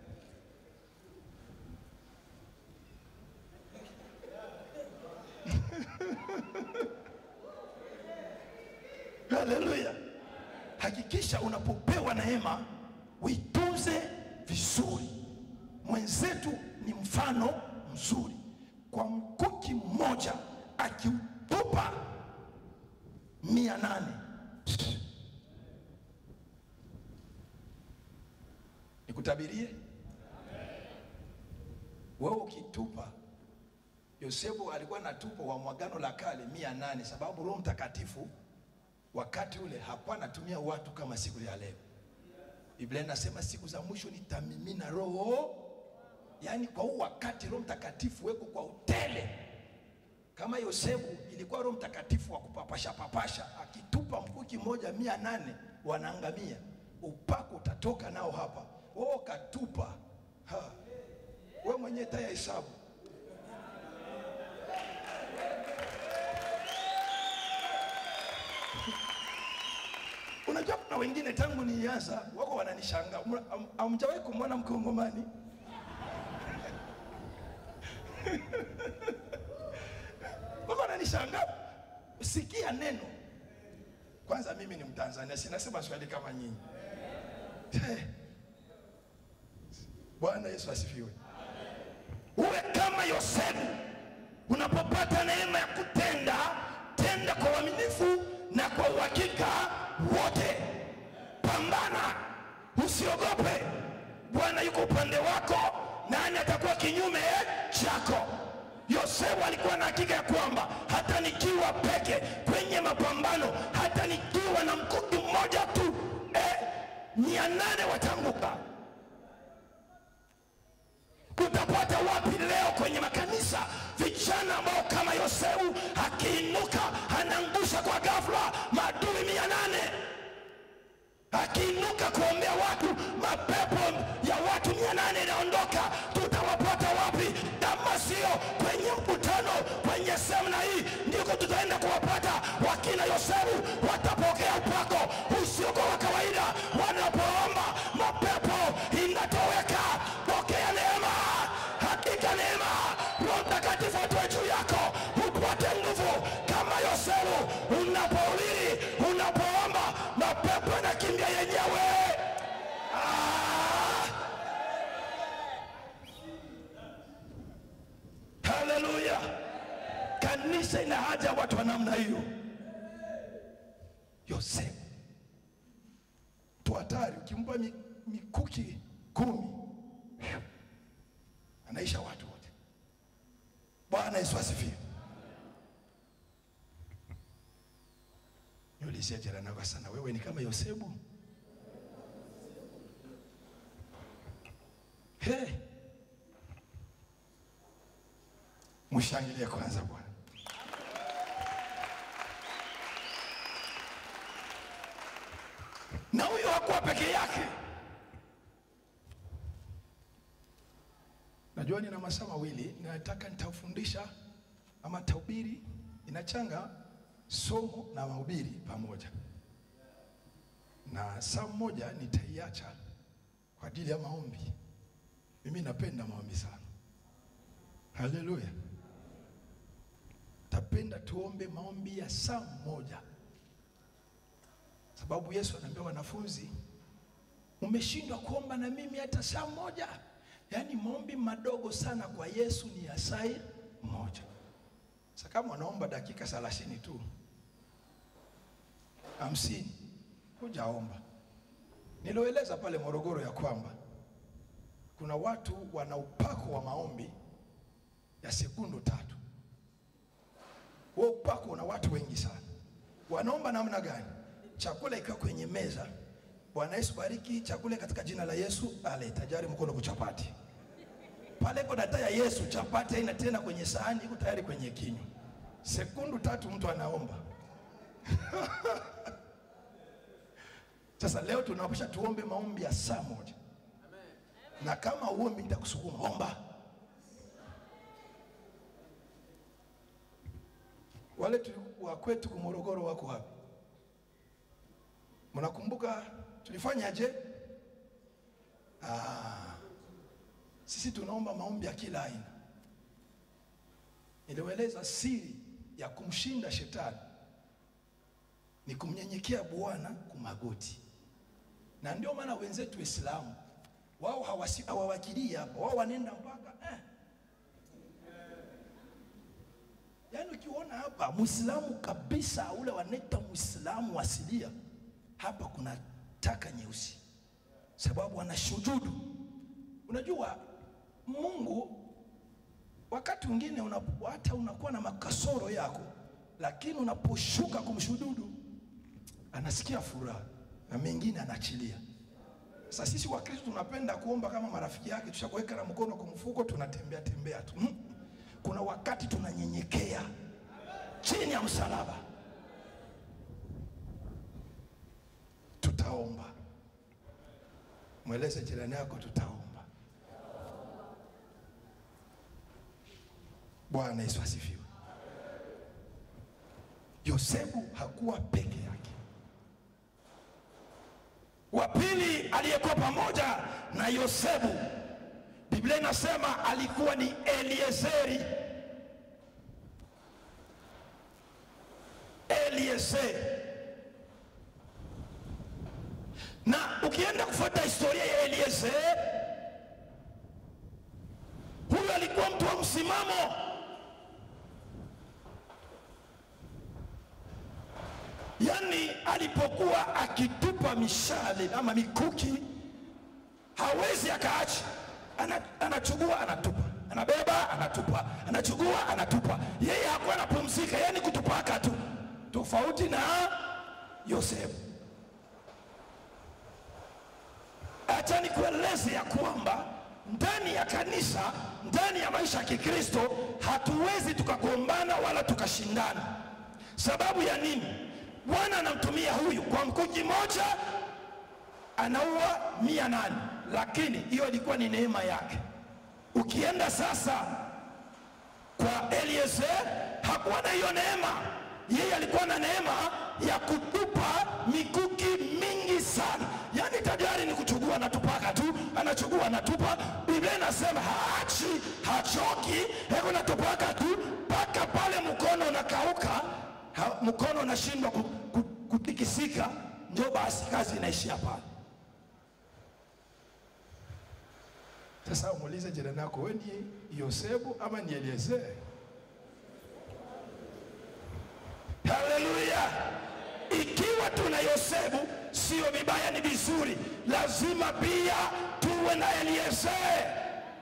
haleluya hakikisha unapopewa neema uitunze vizuri mwenzetu ni mfano mzuri kwa mkuki mmoja akiutupa mia nane nikutabirie wewe ukitupa yosefu alikuwa na tupo wa mwagano la kale mia nane sababu roho mtakatifu wakati ule hakuwa anatumia watu kama siku ya leo biblia inasema siku za mwisho nitamimina roho yaani kwa huu wakati roho mtakatifu weko kwa utele kama yosefu ilikuwa roho mtakatifu wa kupapasha papasha akitupa mkuki moja mia nane wanaangamia upako utatoka nao hapa wao katupa ha. we mwenyewe taya hesabu unajua kuna wengine tangu nianza wako wananishangaa Mna- am- hamjawahi kumwona mkongomani wako wananishangaa sikia neno kwanza mimi ni mtanzania sinasema swali kama nyinyi Eh. bwana yesu asifiwe kama Yosefu, unapopata neema ya kutenda, tenda kwa uaminifu na kwa uhakika wote. Pambana, usiogope. Bwana yuko upande wako, nani atakuwa kinyume chako? Yosefu alikuwa na hakika ya kwamba hata nikiwa peke kwenye mapambano, hata nikiwa na mkuki mmoja tu eh, mia nane watanguka. Utapata wapi leo kwenye makanisa vijana ambao kama Yosefu akiinuka anaangusha kwa ghafla maadui mia nane akiinuka kuombea watu, mapepo ya watu mia nane inaondoka. Tutawapata wapi kama sio kwenye mkutano, kwenye semina hii? Ndiko tutaenda kuwapata wakina Yosefu. Watapokea upako usiokuwa wa kawaida. Wanapoomba mapepo inatoweka. Pokea neema, hakika neema. Roho Mtakatifu atoe juu yako, upate nguvu kama Yosefu. Unapohubiri, unapoomba, mapepo yanakimbia yenyewe. Ah! Haleluya! Kanisa ina haja ya watu wa namna hiyo. Yosefu tu hatari, ukimpa mi- mikuki kumi anaisha watu wote. Bwana Yesu asifiwe. Niulizie jirani yako sana, wewe ni kama Yosefu? He, mshangilie kwanza Bwana. Na huyo hakuwa peke yake. Najua nina masaa mawili, nataka nitafundisha ama nitahubiri, inachanga somo na mahubiri pamoja, na saa moja nitaiacha kwa ajili ya maombi. Mimi napenda maombi sana. Haleluya! Tapenda tuombe maombi ya saa moja, sababu Yesu anaambia wanafunzi, umeshindwa kuomba na mimi hata saa moja? Yaani maombi madogo sana kwa Yesu ni ya saa moja. Sasa kama wanaomba dakika thelathini tu hamsini, hujaomba. Nilioeleza pale Morogoro ya kwamba kuna watu wana upako wa maombi ya sekundu tatu. Huo upako una watu wengi sana. Wanaomba namna gani? Chakula ikiwa kwenye meza, Bwana Yesu bariki chakula katika jina la Yesu, ale tajari mkono kuchapati pale iko data ya Yesu, chapati haina tena kwenye sahani, iko tayari kwenye kinywa. Sekundu tatu mtu anaomba. Sasa leo tunaposha tuombe maombi ya saa moja, na kama uombi nitakusukuma omba. Wale tulikuwa kwetu Morogoro wako wapi? Mnakumbuka tulifanyaje? Ah, sisi tunaomba maombi ya kila aina. Niliwaeleza siri ya kumshinda shetani ni kumnyenyekea Bwana kumagoti, na ndio maana wenzetu Waislamu wao hawasi- hawawakilii hapa, wao wanaenda mpaka eh. Yaani ukiona hapa Muislamu kabisa ule wanaita Muislamu asilia, hapa kuna taka nyeusi, sababu anashujudu. Unajua Mungu wakati mwingine unapo- hata unakuwa na makasoro yako, lakini unaposhuka kumshujudu anasikia furaha na mengine anaachilia. Sasa sisi Wakristo tunapenda kuomba kama marafiki yake, tushakuweka na mkono kwa mfuko, tunatembea tembea tu. Mm. Kuna wakati tunanyenyekea chini ya msalaba, tutaomba. Mweleze jirani yako, tutaomba. Bwana Yesu asifiwe. Yosefu hakuwa peke yake. Wa pili aliyekuwa pamoja na Yosefu, Biblia inasema alikuwa ni Eliezeri. Eliezeri. Na ukienda kufuata historia ya Eliezeri, huyu alikuwa mtu wa msimamo yaani alipokuwa akitupa mishale ama mikuki hawezi akaacha, Ana- anachugua anatupa, anabeba anatupa, anachugua anatupa. Yeye hakuwa anapumzika, yeye ni kutupaka tu, tofauti na Yosefu. Acha nikueleze ya kwamba ndani ya kanisa, ndani ya maisha ya Kikristo hatuwezi tukagombana wala tukashindana. Sababu ya nini? Bwana anamtumia huyu kwa mkuki moja anaua mia nane, lakini hiyo ilikuwa ni neema yake. Ukienda sasa kwa Eliezer hakuwa na hiyo neema. Yeye alikuwa na neema ya kutupa mikuki mingi sana, yaani tayari ni kuchugua, anatupaka tu, anachugua, anatupa. Biblia inasema haachi, hachoki, heko natupaka tu mpaka pale mkono unakauka, ha, mkono unashindwa ku, ku, kutikisika, ndio basi kazi inaishia pale. Sasa umuulize jirani yako, wewe ni Yosefu ama ni Eliezer? Haleluya! Ikiwa tuna Yosefu sio vibaya, ni vizuri. Lazima pia tuwe na Eliezer,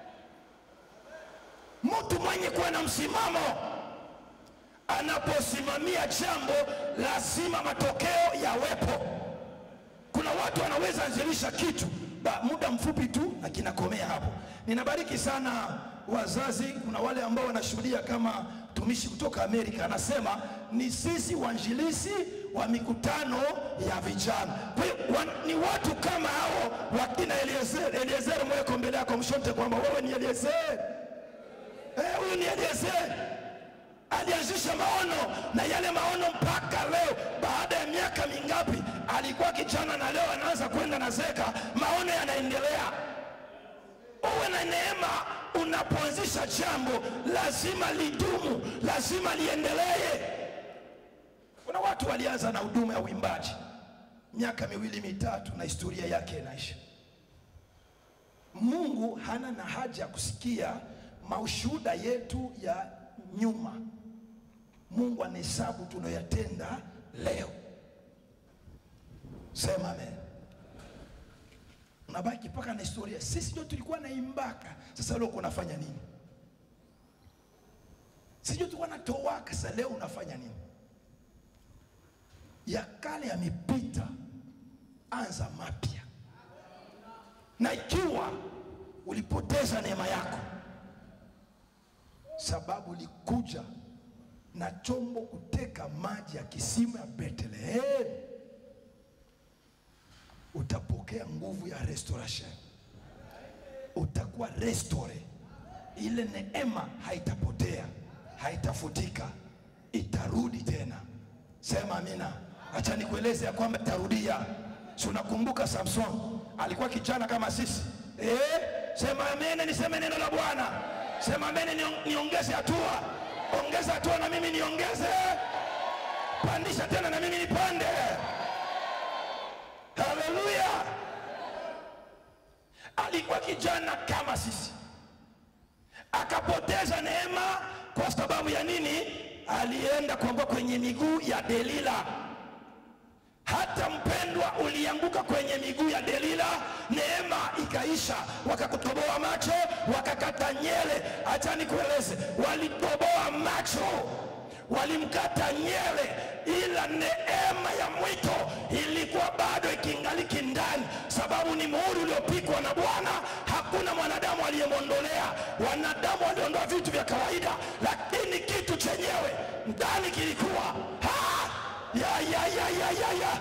mtu mwenye kuwa na msimamo. Anaposimamia jambo, lazima matokeo yawepo. Kuna watu wanaweza anzilisha kitu ba, muda mfupi tu na kinakomea hapo. Ninabariki sana wazazi. Kuna wale ambao wanashuhudia kama tumishi kutoka Amerika anasema ni sisi wainjilisi wa mikutano ya vijana. Kwa hiyo wa- ni watu kama hao wakina Eliezer. Eliezer mweko mbele yako mshonte kwamba wewe ni Eliezer. Eh, huyu ni Eliezer alianzisha maono na yale maono mpaka leo, baada ya miaka mingapi, alikuwa kijana na leo anaanza kwenda na zeka, maono yanaendelea. Uwe na neema unapoanzisha jambo, lazima lidumu, lazima liendelee. Kuna watu walianza na huduma ya uimbaji miaka miwili mitatu, na historia yake inaisha. Mungu hana na haja ya kusikia maushuhuda yetu ya nyuma. Mungu anahesabu tunayoyatenda leo. Sema amen. Unabaki mpaka na historia. Sisi ndio tulikuwa naimbaka, sasa leo unafanya nini? Sisi ndio tulikuwa natowaka, sasa leo unafanya nini? Ya kale yamepita, anza mapya. Na ikiwa ulipoteza neema yako sababu ulikuja na chombo kuteka maji ya kisima ya Bethlehemu, utapokea nguvu ya restoration, utakuwa restore. Ile neema haitapotea, haitafutika, itarudi tena. Sema amina. Acha nikueleze ya kwamba itarudia. Si unakumbuka Samson alikuwa kijana kama sisi eh? Sema amene, niseme neno la Bwana. Sema amene, niong- niongeze hatua, ongeza hatua na mimi niongeze, pandisha tena na mimi nipande. Haleluya! Alikuwa kijana kama sisi, akapoteza neema kwa sababu ya nini? Alienda kuanguka kwenye miguu ya Delila. Hata mpendwa, ulianguka kwenye miguu ya Delila, neema ikaisha, wakakutoboa macho, wakakata nyele. Acha nikueleze, walitoboa macho, walimkata nyele, ila neema ya mwito ilikuwa bado ikingaliki ndani, sababu ni muhuri uliopikwa na Bwana. Hakuna mwanadamu aliyemwondolea. Wanadamu waliondoa vitu vya kawaida, lakini kitu chenyewe ndani kilikuwa ha! ya, ya, ya, ya, ya, ya.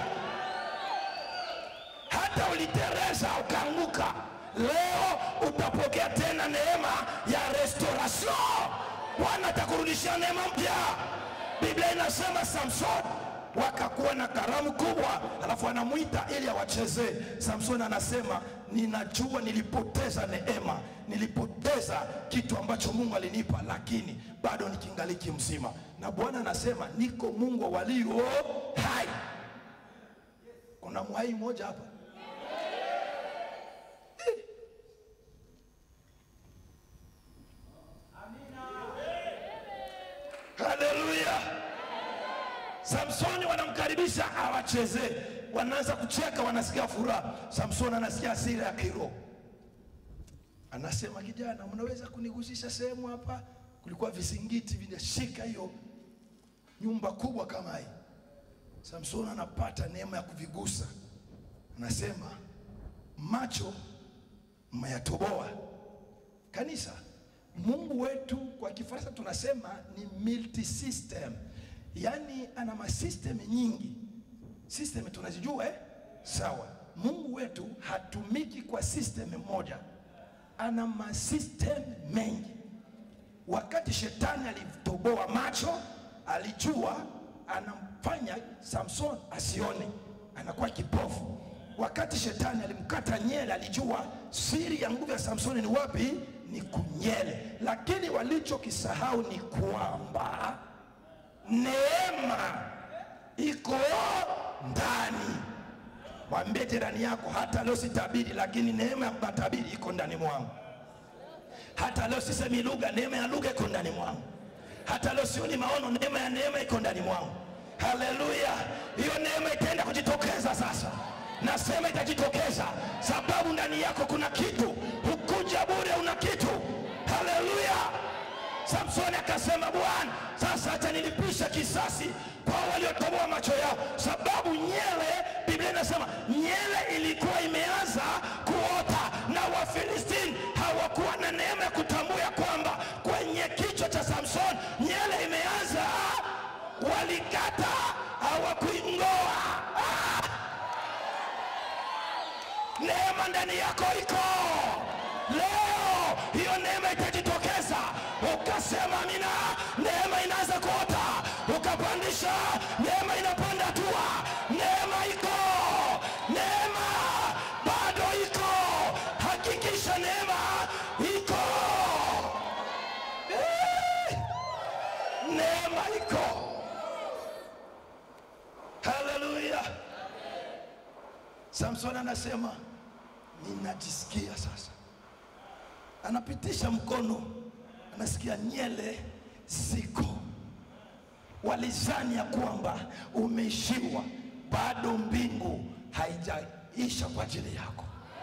Hata ulitereza ukaanguka, leo utapokea tena neema ya restoration. Bwana atakurudishia neema mpya. Biblia inasema Samson wakakuwa na karamu kubwa, alafu anamwita ili awachezee. Samson anasema ninajua nilipoteza neema, nilipoteza kitu ambacho Mungu alinipa, lakini bado nikingaliki mzima, na Bwana anasema niko Mungu wa walio hai. Kuna mwai mmoja hapa Haleluya! Samsoni wanamkaribisha awachezee, wanaanza kucheka, wanasikia furaha. Samsoni anasikia hasira ya kiroho, anasema kijana, mnaweza kunigusisha sehemu hapa? Kulikuwa visingiti vinashika hiyo nyumba kubwa kama hii. Samsoni anapata neema ya kuvigusa, anasema macho mmeyatoboa. Kanisa, Mungu wetu kwa Kifaransa tunasema ni multi system, yaani ana masystem nyingi. System tunazijua eh? Sawa. Mungu wetu hatumiki kwa system moja, ana masystem mengi. Wakati shetani alitoboa macho, alijua anamfanya Samson asione, anakuwa kipofu. Wakati shetani alimkata nyele, alijua siri ya nguvu ya Samsoni ni wapi? Ni kunyele. Lakini walichokisahau ni kwamba neema iko ndani. Mwambie jirani yako, hata leo sitabiri, lakini neema ya kutabiri iko ndani mwangu. Hata leo sisemi lugha, neema ya lugha iko ndani mwangu. Hata leo sioni maono, neema ya neema iko ndani mwangu. Haleluya! Hiyo neema itaenda kujitokeza sasa. Nasema itajitokeza, sababu ndani yako kuna kitu. Hukuja bure, una kitu. Haleluya! Samsoni akasema, Bwana, sasa acha nilipisha kisasi kwa waliotoboa macho yao, sababu nyele, Biblia inasema nyele ilikuwa imeanza kuota, na Wafilistini hawakuwa na neema ya kutambua ya kwamba kwenye kichwa cha Samsoni nyele imeanza, walikata, hawakuing'oa. Ah! Neema ndani yako iko leo, hiyo neema itajitokeza. Ukasema amina, neema inaanza kuota, ukapandisha, neema inapanda hatua, neema iko, neema bado iko. Hakikisha neema iko, Eh, neema iko. Haleluya! Samson anasema ninajisikia sasa, anapitisha mkono, anasikia nyele ziko. Walizani ya kwamba umeishiwa, bado mbingu haijaisha kwa ajili yako.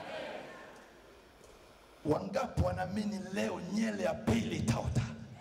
Wangapi wanaamini leo nyele ya pili itaota?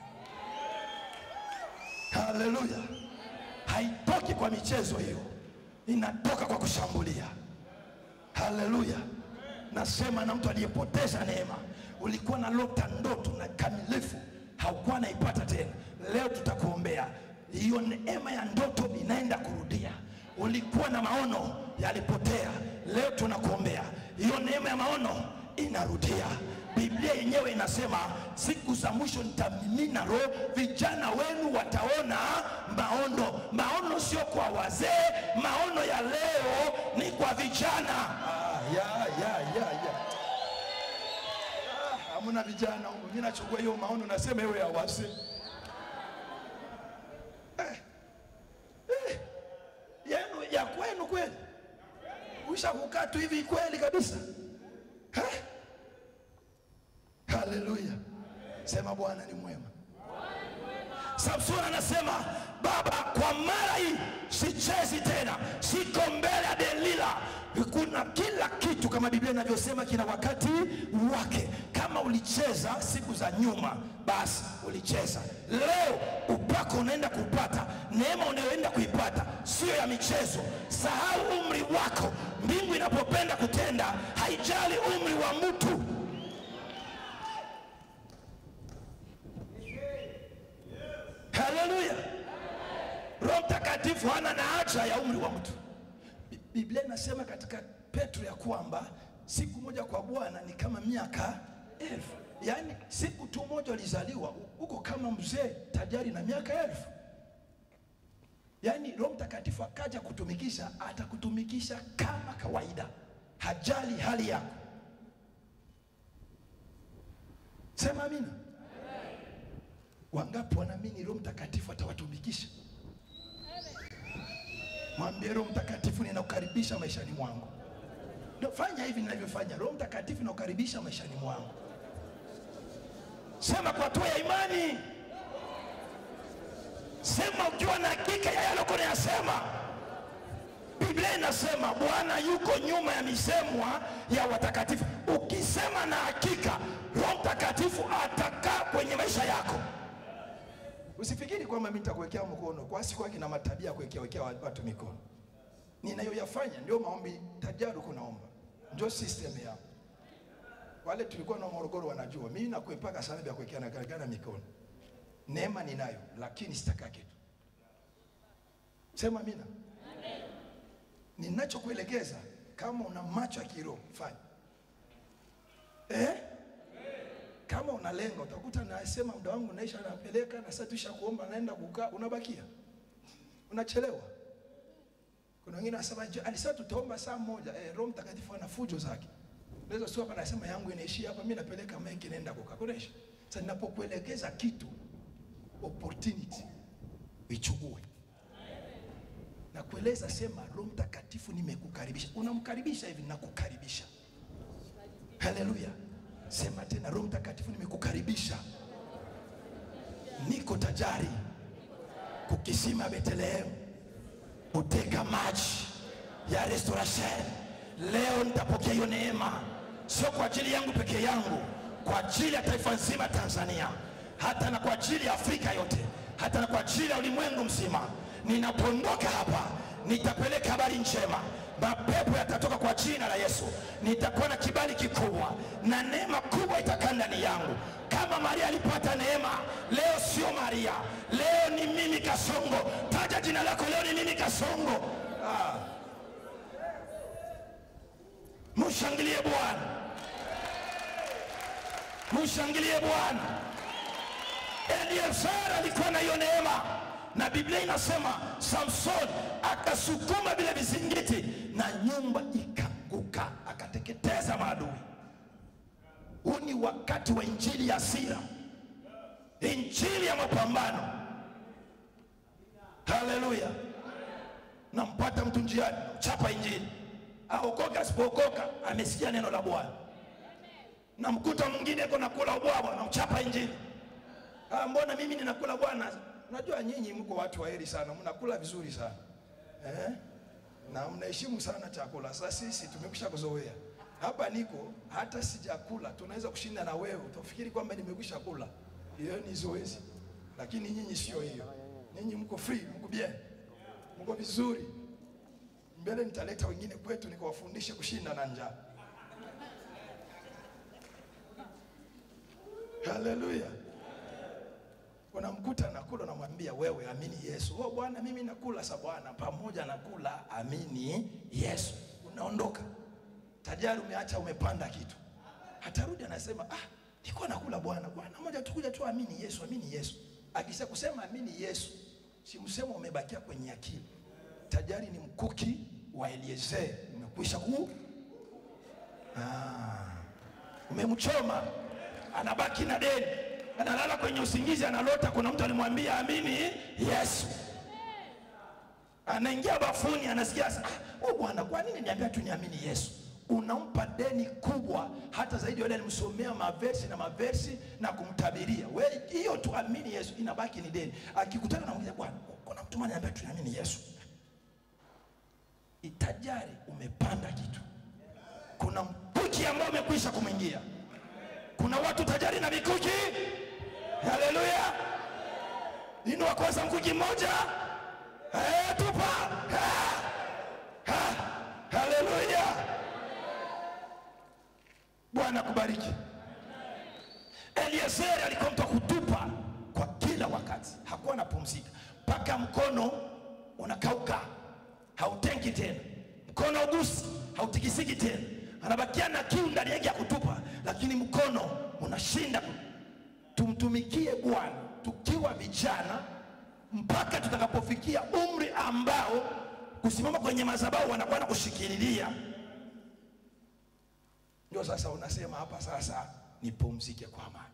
Haleluya! Haitoki kwa michezo hiyo, inatoka kwa kushambulia. Haleluya! Nasema na mtu aliyepoteza neema. Ulikuwa na lota ndoto na kamilifu, haukuwa naipata tena. Leo tutakuombea hiyo neema ya ndoto inaenda kurudia. Ulikuwa na maono yalipotea, leo tunakuombea hiyo neema ya maono inarudia. Biblia yenyewe inasema siku za mwisho nitamimina roho, vijana wenu wataona maono. Maono sio kwa wazee, maono ya leo ni kwa vijana. Ah, ya, ya, ya, ya. Ah, hamna vijana huko. Mimi nachukua hiyo maono nasema iwe ya wazee. Eh, eh, yenu ya kwenu kweli, usha kukaa tu hivi kweli kabisa eh? Haleluya, sema Bwana ni mwema. Samson anasema Baba, kwa mara hii sichezi tena, siko mbele ya Delila. Kuna kila kitu kama Biblia inavyosema kina wakati wake. Kama ulicheza siku za nyuma, basi ulicheza. Leo upako unaenda kupata, neema unayoenda kuipata sio ya michezo. Sahau umri wako. Mbingu inapopenda kutenda, haijali umri wa mtu. Haleluya! Roho Mtakatifu hana na haja ya umri wa mtu. Bi- Biblia inasema katika Petro ya kwamba siku moja kwa Bwana ni kama miaka elfu. Yaani siku tu moja ulizaliwa uko kama mzee tajari na miaka elfu. Yaani Roho Mtakatifu akaja kutumikisha, atakutumikisha kama kawaida, hajali hali yako. Sema amina. Wangapi wanaamini Roho Mtakatifu atawatumikisha? Mwambie Roho Mtakatifu, ninakukaribisha maishani mwangu. Ndio fanya hivi ninavyofanya. Roho Mtakatifu ninakukaribisha maishani mwangu. Sema kwa hatua ya imani, sema ukiwa na hakika ya yale uko unayasema. Biblia inasema Bwana yuko nyuma ya misemwa ya watakatifu. Ukisema na hakika, Roho Mtakatifu atakaa kwenye maisha yako. Usifikiri kwamba mimi nitakuwekea mkono kwa siku yake na matabia ya kuwekea wekea watu mikono. Ninayoyafanya ndio maombi tajaruku naomba. Ndio system yao. Wale tulikuwa na Morogoro wanajua. Mimi nakuepaka sana vya kuwekeana garagara mikono. Neema ninayo lakini sitakaa kitu. Sema amina. Ninachokuelekeza kama una macho ya kiroho fanya. Eh? Kama unalenga utakuta nasema muda wangu naisha, napeleka na sasa tusha kuomba, naenda kukaa, unabakia unachelewa. Kuna wengine wanasema "Je, alisema tutaomba saa moja. Eh, Roho Mtakatifu ana fujo zake. Unaweza sio hapa nasema yangu inaishia hapa, mimi napeleka maiki naenda kukaa. Kunaisha. Sasa ninapokuelekeza kitu opportunity ichukue. Na kueleza sema Roho Mtakatifu nimekukaribisha. Unamkaribisha hivi nakukaribisha. Haleluya. Sema tena Roho Mtakatifu nimekukaribisha. Niko tajari kukisima Bethlehem uteka maji ya restoration. Leo nitapokea hiyo neema, sio kwa ajili yangu peke yangu, kwa ajili ya taifa nzima Tanzania, hata na kwa ajili ya Afrika yote, hata na kwa ajili ya ulimwengu mzima. Ninapoondoka hapa, nitapeleka habari njema, mapepo yatatoka kwa jina la Yesu. Nitakuwa na kibali kikubwa na neema kubwa itakaa ndani yangu. Kama Maria alipata neema, leo sio Maria, leo ni mimi Kasongo. Taja jina lako, leo ni mimi Kasongo. Ah. Mshangilie Bwana, mshangilie Bwana. Eliezeri alikuwa na hiyo neema, na Biblia inasema Samson akasukuma vile vizingiti na nyumba ikaanguka, akateketeza maadui. Huu ni wakati wa injili ya hasira, injili ya mapambano. Haleluya! Nampata mtu njiani, chapa injili, aokoka asipookoka, amesikia neno la Bwana. Namkuta mwingine iko nakula ubwabwa, namchapa injili. Ah, mbona mimi ninakula bwana? Unajua nyinyi mko watu waheri sana, mnakula vizuri sana eh? na mnaheshimu sana chakula. Sasa sisi tumekwisha kuzoea hapa niko hata sijakula, tunaweza kushinda na wewe, utafikiri kwamba nimekwisha kula. Hiyo ni zoezi, lakini nyinyi sio hiyo. Nyinyi mko free, mko bien, mko vizuri. Mbele nitaleta wengine kwetu nikawafundishe kushinda na njaa. Haleluya! Unamkuta nakula, unamwambia wewe, amini Yesu. Oh Bwana, mimi nakula sa Bwana, pamoja nakula, amini Yesu. Unaondoka tajari, umeacha umepanda kitu, atarudi anasema, ah, nilikuwa nakula Bwana. Bwana moja tukuja tu, amini Yesu, amini Yesu. Akisha kusema amini Yesu, si msemo umebakia kwenye akili. Tajari ni mkuki wa Eliezer, umekwisha ku ah, umemchoma, anabaki na deni analala kwenye usingizi, analota kuna mtu alimwambia amini Yesu. Anaingia bafuni, anasikia ah, oh Bwana, kwa nini niambia tu niamini Yesu? Unampa deni kubwa, hata zaidi yule alimsomea maversi na maversi na kumtabiria. We hiyo tu amini Yesu, inabaki ni deni. Akikutana na mwingine, Bwana, kuna mtu mmoja ananiambia tu niamini Yesu. Itajari umepanda kitu, kuna mkuki ambao umekwisha kumwingia. Kuna watu tajari na mikuki Haleluya! Inua kwanza mkuki mmoja, eh, tupa. Ha! Ha! Haleluya! Bwana kubariki. Eliezeri alikuwa mtu wa kutupa kwa kila wakati, hakuwa anapumzika mpaka mkono unakauka, hautenki tena, mkono ugusi, hautikisiki tena, anabakia na kiu ndani yake ya kutupa, lakini mkono unashinda tumtumikie Bwana tukiwa vijana mpaka tutakapofikia umri ambao kusimama kwenye madhabahu wanakuwa na kushikililia. Ndio sasa unasema hapa sasa nipumzike kwa amani.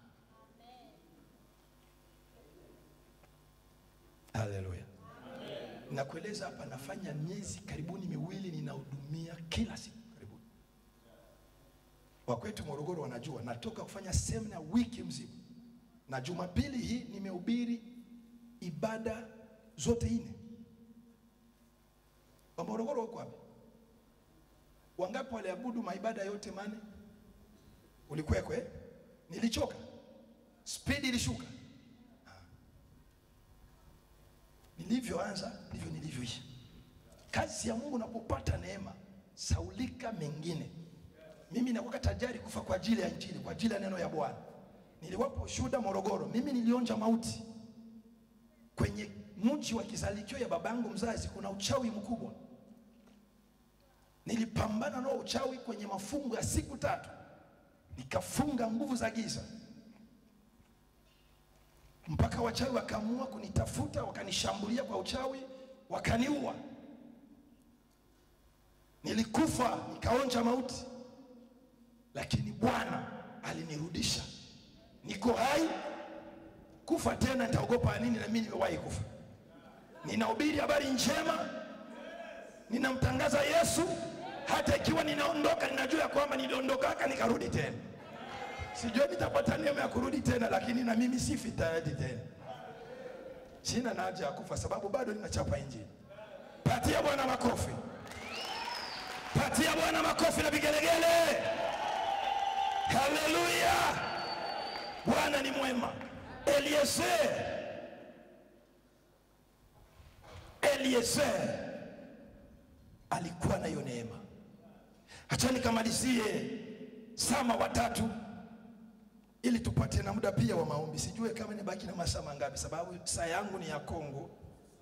Haleluya. Nakueleza hapa, nafanya miezi karibuni miwili ninahudumia kila siku karibuni. Wakwetu Morogoro wanajua natoka kufanya semina wiki mzima na Jumapili hii nimehubiri ibada zote nne. Wa Morogoro wako wapi? Wangapi waliabudu maibada yote mane? Ulikuweko eh? Nilichoka, spidi ilishuka. Nilivyoanza ndivyo nilivyoisha. Kazi ya Mungu unapopata neema, saulika mengine. Mimi nakuwa tajari kufa kwa ajili ya Injili, kwa ajili ya neno ya Bwana. Niliwapo shuhuda Morogoro, mimi nilionja mauti kwenye mji wa kizalikio ya babangu mzazi. Kuna uchawi mkubwa, nilipambana nao uchawi kwenye mafungo ya siku tatu, nikafunga nguvu za giza mpaka wachawi wakaamua kunitafuta, wakanishambulia kwa uchawi, wakaniua. Nilikufa, nikaonja mauti, lakini Bwana alinirudisha, niko hai. Kufa tena nitaogopa nini? Na mimi nimewahi kufa. Ninahubiri habari njema, ninamtangaza Yesu. Hata ikiwa ninaondoka, ninajua ya kwamba niliondokaka nikarudi tena. Sijui nitapata neema ya kurudi tena, lakini na mimi sifi tayari tena. Sina na haja ya kufa, sababu bado ninachapa injili. Patia Bwana makofi, patia Bwana makofi na vigelegele. Haleluya! Bwana ni mwema. Eliezer, Eliezer alikuwa na hiyo neema. Acha nikamalizie Sama watatu ili tupate na muda pia wa maombi. Sijue kama nibaki na masaa mangapi, sababu saa yangu ni ya Kongo.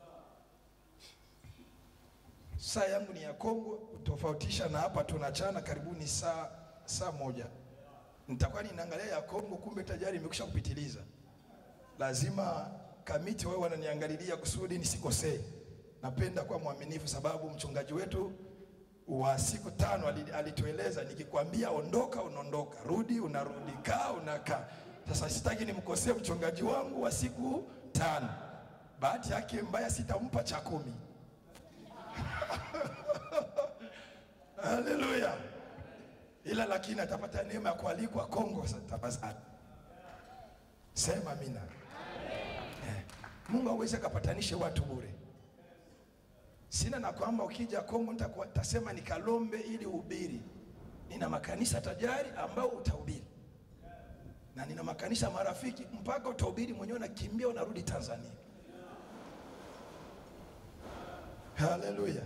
Saa yangu ni ya Kongo, utofautisha na hapa tunachana karibuni saa saa moja. Nitakuwa ninaangalia ya Kongo, kumbe tayari imekwisha kupitiliza. Lazima kamiti wao wananiangalilia kusudi nisikosee. Napenda kuwa mwaminifu, sababu mchungaji wetu wa siku tano alitueleza, nikikwambia ondoka unaondoka, rudi unarudi, kaa unakaa. Sasa sitaki nimkosee mchungaji wangu wa siku tano. Bahati yake mbaya, sitampa cha kumi. Haleluya! Ila lakini atapata neema ya kualikwa Kongo. Tafadhali sema amina. Eh, Mungu hawezi akapatanishe watu bure. Sina na kwamba ukija Kongo nitasema nikalombe ili uhubiri. Nina makanisa tajari ambao utahubiri, na nina makanisa marafiki mpaka utahubiri mwenyewe, nakimbia unarudi Tanzania. Haleluya!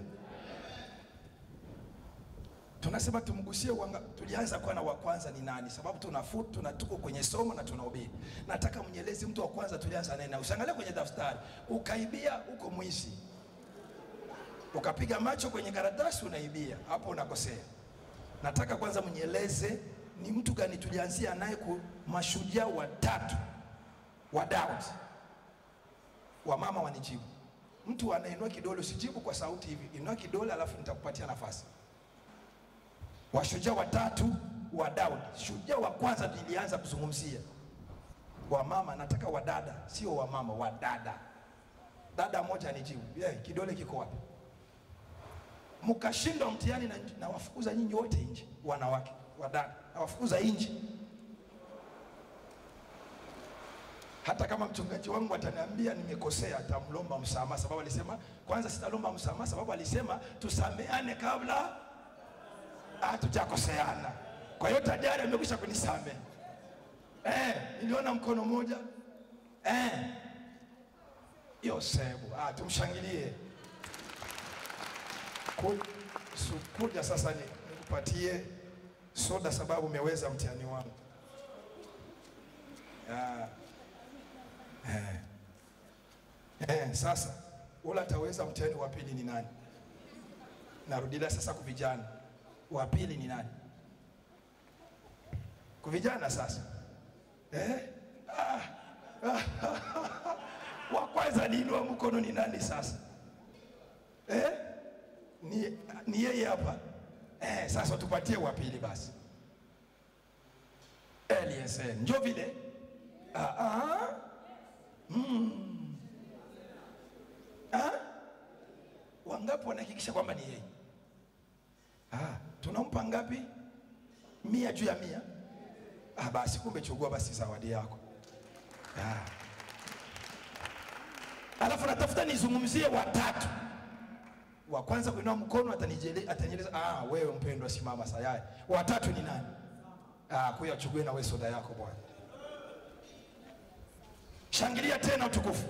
Tunasema tumgusie wanga, tulianza kwa na wa kwanza ni nani? Sababu tunafu tuna tuko kwenye somo na tunahubiri. Nataka mnyelezi mtu wa kwanza tulianza naye, na usiangalie kwenye daftari ukaibia, uko mwizi ukapiga macho kwenye karatasi unaibia, hapo unakosea. Nataka kwanza mnieleze ni mtu gani tulianzia naye, ku mashujaa watatu wa Daudi. Wamama wanijibu, mtu anainua kidole, usijibu kwa sauti hivi, inua kidole alafu nitakupatia nafasi. Washujaa watatu wa Daudi. Shujaa wa kwanza nilianza kuzungumzia wamama, nataka wadada, sio wamama, wadada. Dada moja anijibu, yeah, kidole kiko wapi? mkashindwa mtihani na, na wafukuza nyinyi wote nje, wanawake wadada, na wafukuza nje. Hata kama mchungaji wangu ataniambia nimekosea, atamlomba msamaha, sababu alisema kwanza, sitalomba msamaha sababu alisema tusameane kabla hatujakoseana. Kwa hiyo tayari amekwisha kunisamehe. Eh, niliona mkono mmoja eh, Yosefu. Ah, tumshangilie kuja sasa ni nikupatie soda sababu umeweza mtihani wangu. Ah. Eh. Eh, sasa ule ataweza mtihani wa pili ni nani? Narudia sasa kwa vijana, wa pili ni nani? Kwa vijana sasa eh? ah. wa kwanza niinua mkono ni nani sasa eh? ni, ni yeye hapa eh, sasa tupatie wa pili basi. Eliezer njo vile ah, ah. Mm. Ah? Wangapi wanahakikisha kwamba ni yeye? Ah, tunampa ngapi? Mia juu ya mia? Ah, basi kumbe chukua basi zawadi yako. Ah. alafu natafuta nizungumzie watatu. wa kwanza kuinua mkono atanijele- atanieleza ah, wewe mpendwa, simama sayari. Watatu ni nani? Ah, kuya achukue na wewe soda yako bwana. Shangilia tena utukufu.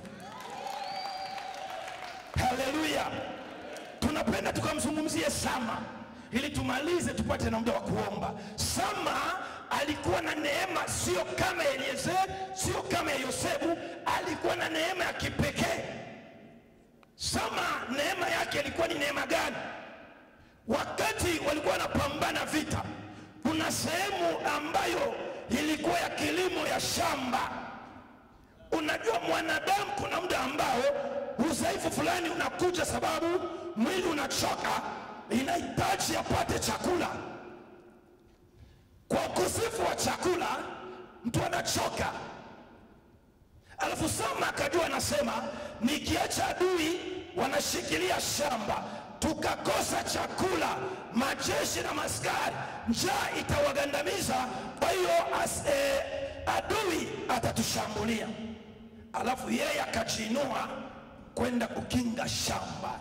Haleluya! Tunapenda tukamzungumzie Sama ili tumalize tupate na muda wa kuomba. Sama alikuwa na neema, sio kama Eliezeri, sio kama ya Yosefu, alikuwa na neema ya kipekee. Sama neema yake ilikuwa ni neema gani? Wakati walikuwa wanapambana vita, kuna sehemu ambayo ilikuwa ya kilimo ya shamba. Unajua mwanadamu, kuna muda ambao udhaifu fulani unakuja, sababu mwili unachoka, inahitaji apate chakula. Kwa ukosefu wa chakula, mtu anachoka. Alafu Sama akajua, anasema nikiacha adui wanashikilia shamba, tukakosa chakula, majeshi na maskari, njaa itawagandamiza. Kwa hiyo as- eh, adui atatushambulia. Alafu yeye akajiinua kwenda kukinga shamba.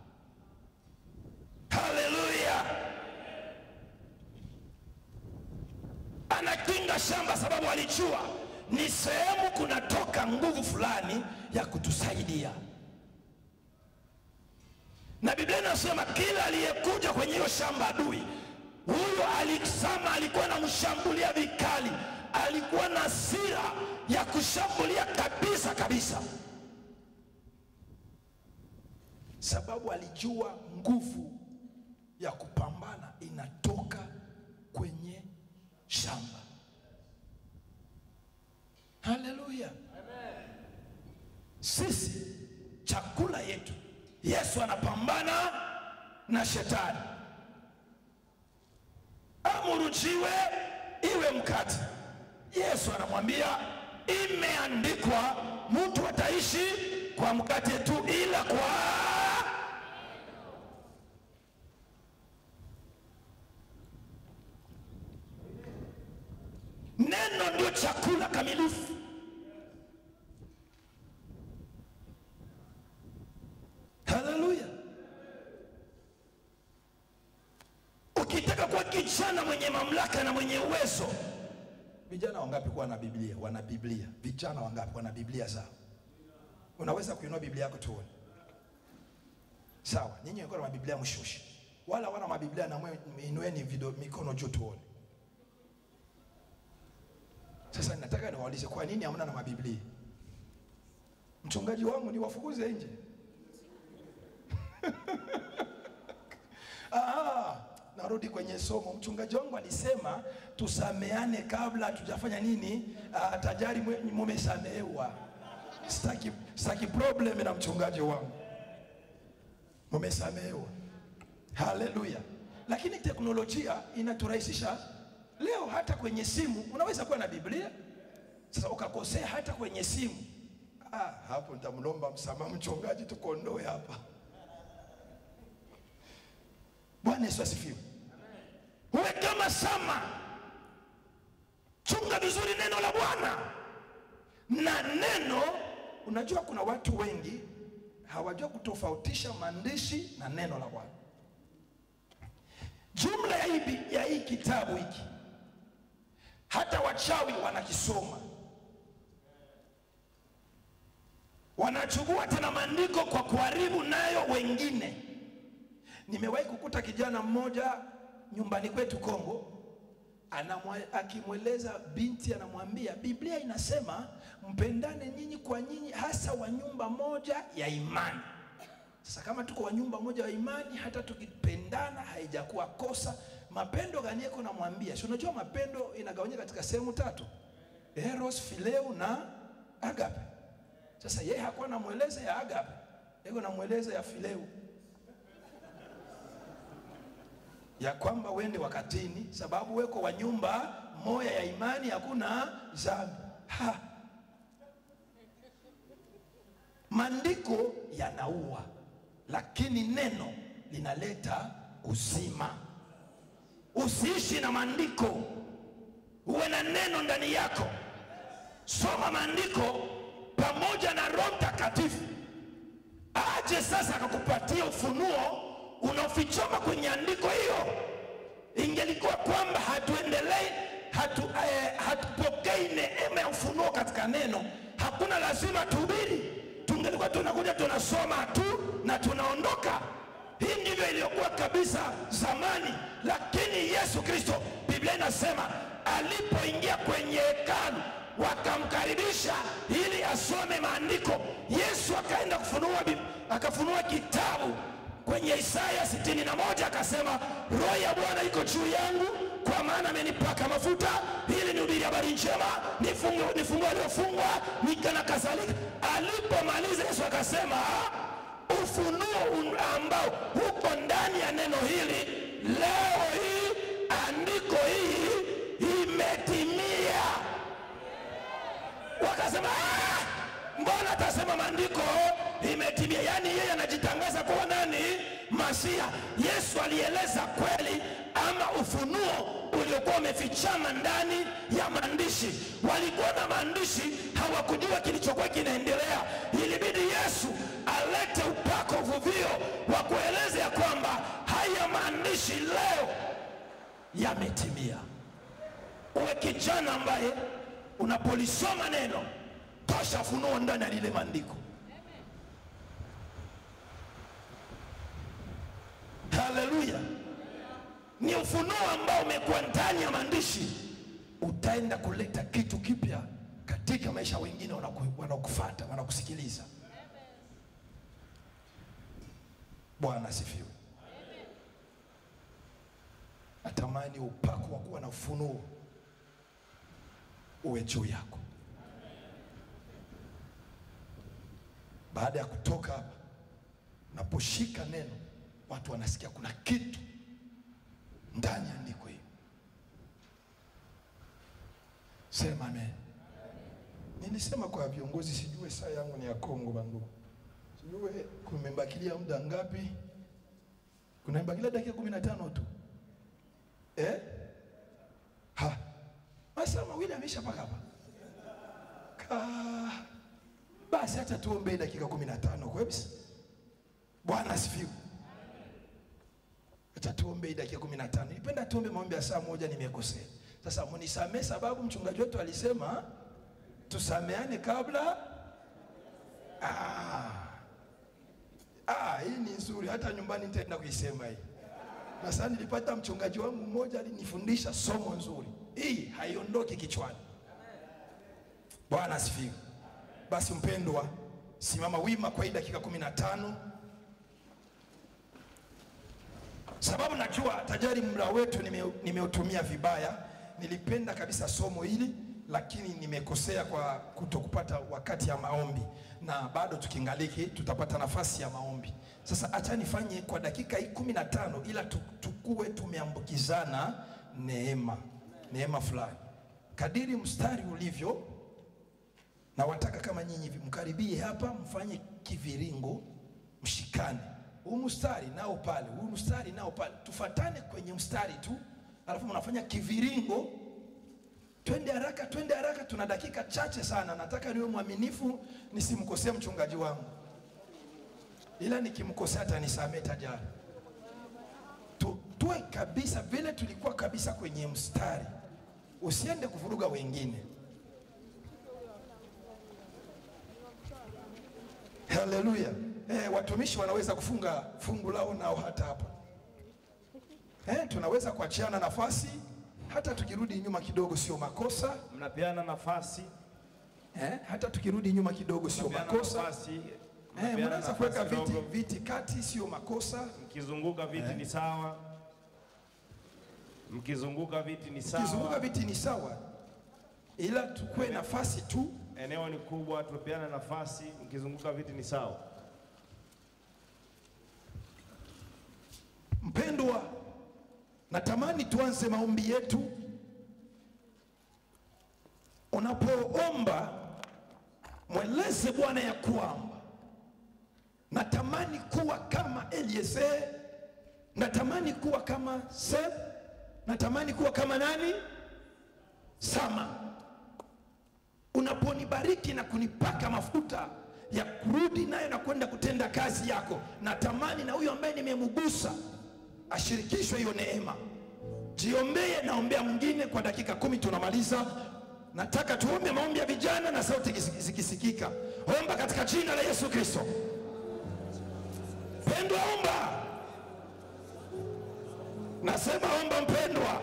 Haleluya! anakinga shamba sababu alijua ni sehemu kunatoka nguvu fulani ya kutusaidia, na Biblia inasema kila aliyekuja kwenye hiyo shamba adui huyo alisama, alikuwa anamshambulia vikali, alikuwa na hasira ya kushambulia kabisa kabisa, sababu alijua nguvu ya kupambana inatoka kwenye shamba. Haleluya! sisi chakula yetu. Yesu anapambana na shetani, amuru jiwe iwe mkate. Yesu anamwambia imeandikwa, mtu ataishi kwa mkate tu, ila kwa neno. Ndio chakula kamilifu. Haleluya! Ukitaka kuwa kijana mwenye mamlaka na mwenye uwezo, Vijana wangapi kuwa na Biblia? Wana Biblia. Vijana wangapi wana Biblia zao? Unaweza kuinua Biblia yako tuone. Sawa, nyinyi mko na mabiblia mshushe. Wala wana mabiblia na mwe inueni video mikono juu tuone. Sasa nataka niwaulize kwa nini hamna na mabiblia? Mchungaji wangu ni wafukuze nje. Ah, narudi kwenye somo. Mchungaji wangu alisema tusameane kabla hatujafanya nini, ah, tajari mwe- mumesamehewa. Sitaki, sitaki problem na mchungaji wangu, mumesamehewa. Haleluya! Lakini teknolojia inaturahisisha leo, hata kwenye simu unaweza kuwa na Biblia. Sasa ukakosea hata kwenye simu, ah, hapo nitamlomba msamaha mchungaji, tukondoe hapa. Bwana Yesu asifiwe. uwe kama Sama, chunga vizuri neno la Bwana na neno Unajua kuna watu wengi hawajua kutofautisha maandishi na neno la Bwana. jumla ya hii, bi- ya hii kitabu hiki hata wachawi wanakisoma, wanachukua tena maandiko kwa kuharibu nayo wengine. Nimewahi kukuta kijana mmoja nyumbani kwetu Kongo, anamwa- akimweleza binti, anamwambia Biblia inasema mpendane nyinyi kwa nyinyi, hasa wa nyumba moja ya imani. Sasa kama tuko wa nyumba moja ya imani, hata tukipendana haijakuwa kosa. Mapendo gani yako? Namwambia, si unajua mapendo inagawanyika katika sehemu tatu, eros, phileo na agape. Sasa yeye hakuwa namweleza ya agape, yeye namweleza ya phileo ya kwamba wende wakatini, sababu weko wa nyumba moya ya imani, hakuna dhambi. Ha, maandiko yanaua, lakini neno linaleta uzima. Usiishi na maandiko, uwe na neno ndani yako. Soma maandiko pamoja na Roho Mtakatifu, aje sasa akakupatia ufunuo unaofichoma kwenye andiko hiyo. Ingelikuwa kwamba hatuendelei hatu, eh, hatupokei neema ya ufunuo katika neno, hakuna lazima tuhubiri, tungelikuwa tunakuja tunasoma tu na tunaondoka. Hii ndivyo iliyokuwa kabisa zamani, lakini Yesu Kristo, Biblia inasema alipoingia kwenye hekalu wakamkaribisha ili asome maandiko. Yesu akaenda kufunua, Bib- akafunua kitabu kwenye Isaya sitini na moja akasema, roho ya Bwana iko juu yangu, kwa maana amenipaka mafuta ili nihubiri habari njema, nifungue nifungue waliofungwa, nika na kadhalika. Alipomaliza Yesu akasema, ufunuo un- ambao uko ndani ya neno hili leo hii, andiko hii imetimia. Wakasema "Ah, mbona atasema maandiko imetimia? Yaani yeye anajitangaza kuwa nani? Masia. Yesu alieleza kweli ama ufunuo uliokuwa umefichama ndani ya maandishi. Walikuwa na maandishi, hawakujua kilichokuwa kinaendelea. Ilibidi Yesu alete upako, uvuvio wa kueleza ya kwamba haya maandishi leo yametimia. Uwe kijana ambaye unapolisoma neno tosha funuo ndani ya lile maandiko. Haleluya! Ni ufunuo ambao umekuwa ndani ya maandishi, utaenda kuleta kitu kipya katika maisha ya wengine wanaku- wanaokufuata, wanakusikiliza. Bwana asifiwe. Natamani upako wa kuwa na ufunuo uwe juu yako. Baada ya kutoka hapa, naposhika neno, watu wanasikia kuna kitu ndani ya andiko hili. Sema amen. Nilisema kwa viongozi, sijue saa yangu ni ya Kongo bandugu, sijue kumebakilia muda ngapi? Kunabakilia dakika kumi na tano tu eh? Ha, masaa mawili ameisha mpaka hapa ka basi, hata tuombe dakika kumi na tano kwebisa. Bwana asifiwe. Acha tuombe dakika kumi na tano. Nipenda tuombe maombi ya saa moja, nimekosea. Sasa munisamee, sababu mchungaji wetu alisema tusameane kabla. Ah, ah, hii ni nzuri, hata nyumbani nitaenda kuisema hii. Na sasa nilipata mchungaji wangu mmoja alinifundisha somo nzuri, hii haiondoki kichwani. Bwana asifiwe. Basi mpendwa, simama wima kwa hii dakika kumi na tano sababu najua tajari muda wetu nime- nimeutumia vibaya. Nilipenda kabisa somo hili lakini nimekosea kwa kutokupata wakati ya maombi, na bado tukingaliki tutapata nafasi ya maombi. Sasa acha nifanye kwa dakika hii kumi na tano ila tu- tukuwe tumeambukizana neema, neema fulani kadiri mstari ulivyo na wataka kama nyinyi hivi mkaribie hapa, mfanye kiviringo, mshikane huu mstari nao pale, huu mstari nao pale, tufatane kwenye mstari tu, alafu mnafanya kiviringo. Twende haraka, twende haraka, tuna dakika chache sana. Nataka niwe mwaminifu, nisimkosee mchungaji wangu, ila nikimkosea atanisamehe tajari. Tu, tuwe kabisa vile tulikuwa kabisa kwenye mstari, usiende kuvuruga wengine. Haleluya. Eh, watumishi wanaweza kufunga fungu lao nao hata hapa. Eh, tunaweza kuachiana nafasi hata tukirudi nyuma kidogo sio makosa. Mnapeana nafasi, Eh, hata tukirudi nyuma kidogo sio mnapeana makosa. nafasi, Eh, mnapeana mnaweza kuweka nafasi viti, ndogo. viti kati sio makosa. Mkizunguka viti ni sawa, mkizunguka viti ni Kizunguka sawa. viti ni sawa, ila tukue nafasi tu. Eneo ni kubwa, tupeane nafasi. Mkizunguka viti ni sawa. Mpendwa, natamani tuanze maombi yetu. Unapoomba mweleze Bwana ya kwamba natamani kuwa kama Eliezer, natamani kuwa kama Seth, natamani kuwa kama nani? Sama. Unaponibariki na kunipaka mafuta, ya kurudi nayo na kwenda kutenda kazi yako. Natamani na huyo ambaye nimemgusa ashirikishwe hiyo neema. Jiombee, naombea mwingine kwa dakika kumi, tunamaliza. Nataka tuombe maombi ya vijana na sauti ziki- zikisikika. Omba katika jina la Yesu Kristo. Pendwa, omba. Nasema omba, mpendwa.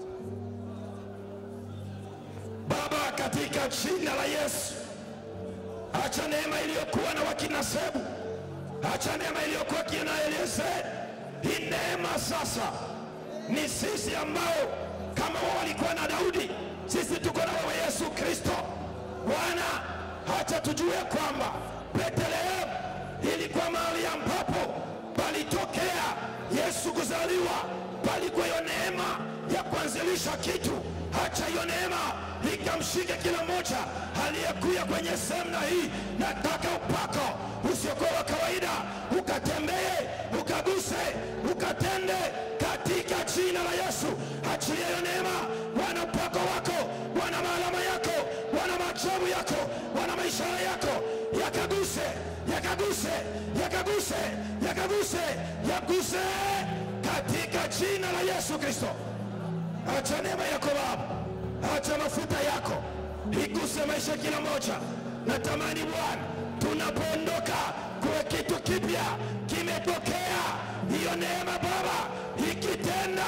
Baba, katika jina la Yesu, acha neema iliyokuwa na wakina Sebu, acha neema iliyokuwa kina Eliezeri. Hii neema sasa ni sisi ambao kama wao walikuwa na Daudi, sisi tuko na wewe Yesu Kristo. Bwana, acha tujue kwamba Bethlehemu ilikuwa mahali ambapo palitokea Yesu kuzaliwa, palikuwa hiyo neema ya kuanzilisha kitu. Acha hiyo neema ikamshike kila mmoja aliyekuya kwenye semina hii. Nataka upako usiokuwa wa kawaida ukatembee, ukaguse, ukatende katika jina la Yesu. Achilia hiyo neema, Bwana, upako wako, Bwana, maalama yako, Bwana, maajabu yako, Bwana, maishara yako yakaguse, yakaguse, yakaguse, yakaguse, yaguse katika jina la Yesu Kristo. Acha neema yako Baba, acha mafuta yako iguse maisha ya kila moja. Natamani Bwana, tunapoondoka kuwe kitu kipya kimetokea. Hiyo neema Baba ikitenda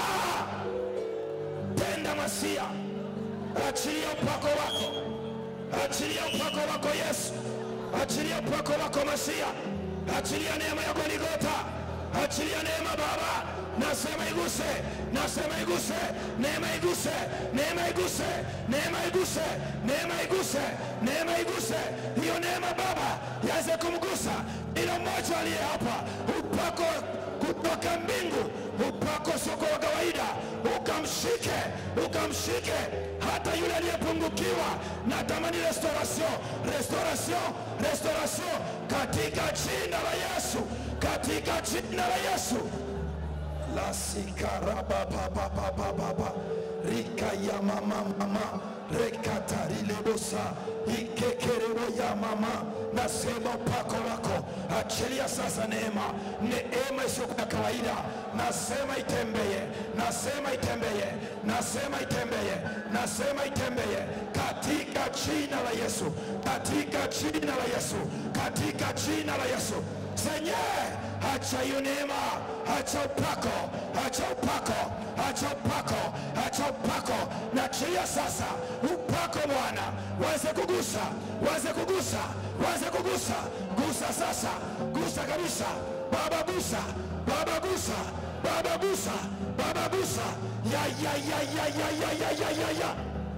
tenda masia, achilia upako wako, achilia upako wako Yesu, achilia upako wako Masia, achilia neema ya Goligota, achilia neema Baba, nasema iguse, nasema iguse, neema iguse, neema iguse, neema iguse, neema iguse, neema iguse, hiyo neema Baba yaweze kumgusa ila mmoja aliye hapa, upako kutoka mbingu, upako soko wa kawaida, ukamshike, ukamshike hata yule aliyepungukiwa. Natamani restauration, restauration, restauration katika jina la Yesu, katika jina la Yesu la sikarabababababa rikaya mama mama rekatarilebosa ikekerebo ya mama nasema upako wako achilia sasa neema neema isiyokuwa kawaida nasema itembeye nasema itembeye nasema itembeye nasema itembeye katika jina la Yesu katika jina la Yesu katika jina la Yesu senye acha hiyo neema acha upako acha upako acha upako acha upako na chia sasa upako Bwana waweze kugusa waweze kugusa waweze kugusa gusa sasa gusa kabisa Baba gusa Baba gusa Baba gusa Baba gusa ya ya ya ya ya ya ya ya ya ya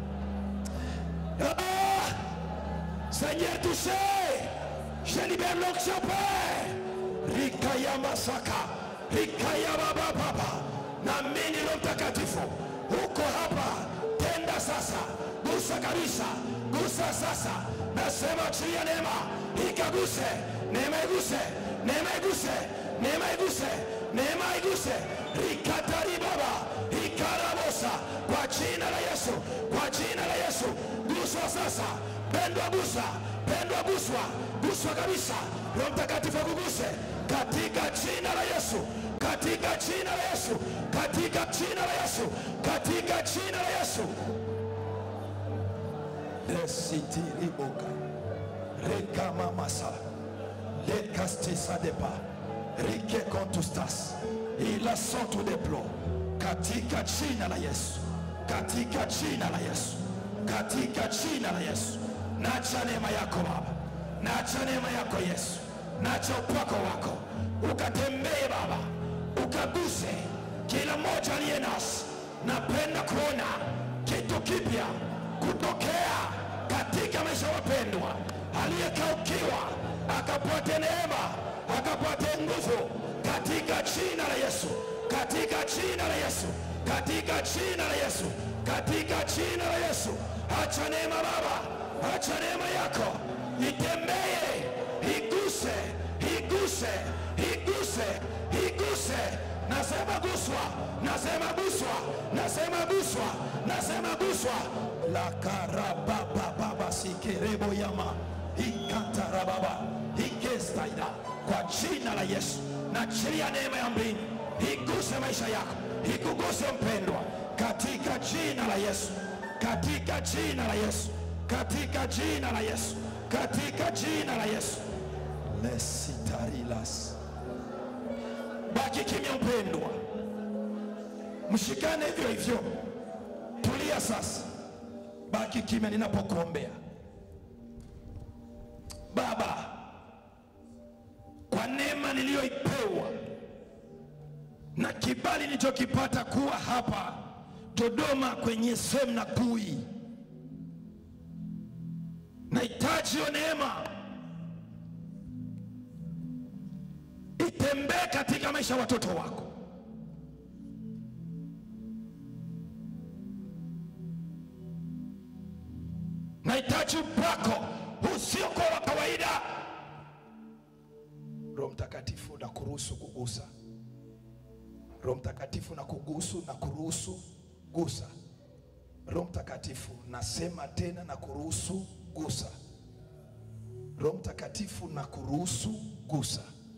ah! Seigneur touché je libère l'onction Père rikaya masaka rikaya baba baba na mimi Roho Mtakatifu uko hapa, tenda sasa, gusa kabisa, gusa sasa. Nasema achilia neema ikaguse, neema iguse, neema iguse, neema iguse, neema iguse, rikatari baba ikarabosa, kwa jina la Yesu, kwa jina la Yesu, guswa sasa, pendwa gusa, pendwa guswa, guswa kabisa, Roho Mtakatifu akuguse katika jina la Yesu, katika jina la Yesu, katika jina la Yesu, katika jina la Yesu. Lesitiriboka rekamamasa lekastisadepa rikekontustas ila sotu deplo katika jina la Yesu, katika jina la Yesu, katika jina la Yesu. Nacha neema yako Baba, nacha neema yako Yesu, nacha upako wako ukatembee Baba, ukaguse kila mmoja aliye nasi. Napenda kuona kitu kipya kutokea katika maisha ya wapendwa, aliyekaukiwa akapate neema, akapate nguvu katika jina la Yesu, katika jina la Yesu, katika jina la Yesu, katika jina la Yesu. Acha neema Baba, acha neema yako itembee, iguse, iguse, iguse, iguse. Nasema guswa, nasema guswa, nasema guswa, nasema guswa. La karababa baba sikerebo yama ikatarababa ikestaida kwa jina la Yesu. Naachilia neema ya mbingu iguse maisha yako, ikuguse mpendwa, katika jina la Yesu, katika jina la Yesu, katika jina la Yesu, katika jina la Yesu. lesitarilas baki kimya mpendwa, mshikane hivyo hivyo, tulia sasa, baki kimya ninapokuombea. Baba, kwa neema niliyoipewa na kibali nilichokipata kuwa hapa Dodoma kwenye semina kuu hii, nahitaji hiyo neema itembee katika maisha ya watoto wako. Nahitaji upako usiokuwa wa kawaida. Roho Mtakatifu na kuruhusu kugusa. Roho Mtakatifu na kugusu na kuruhusu gusa. Roho Mtakatifu nasema tena na kuruhusu gusa. Roho Mtakatifu na kuruhusu gusa.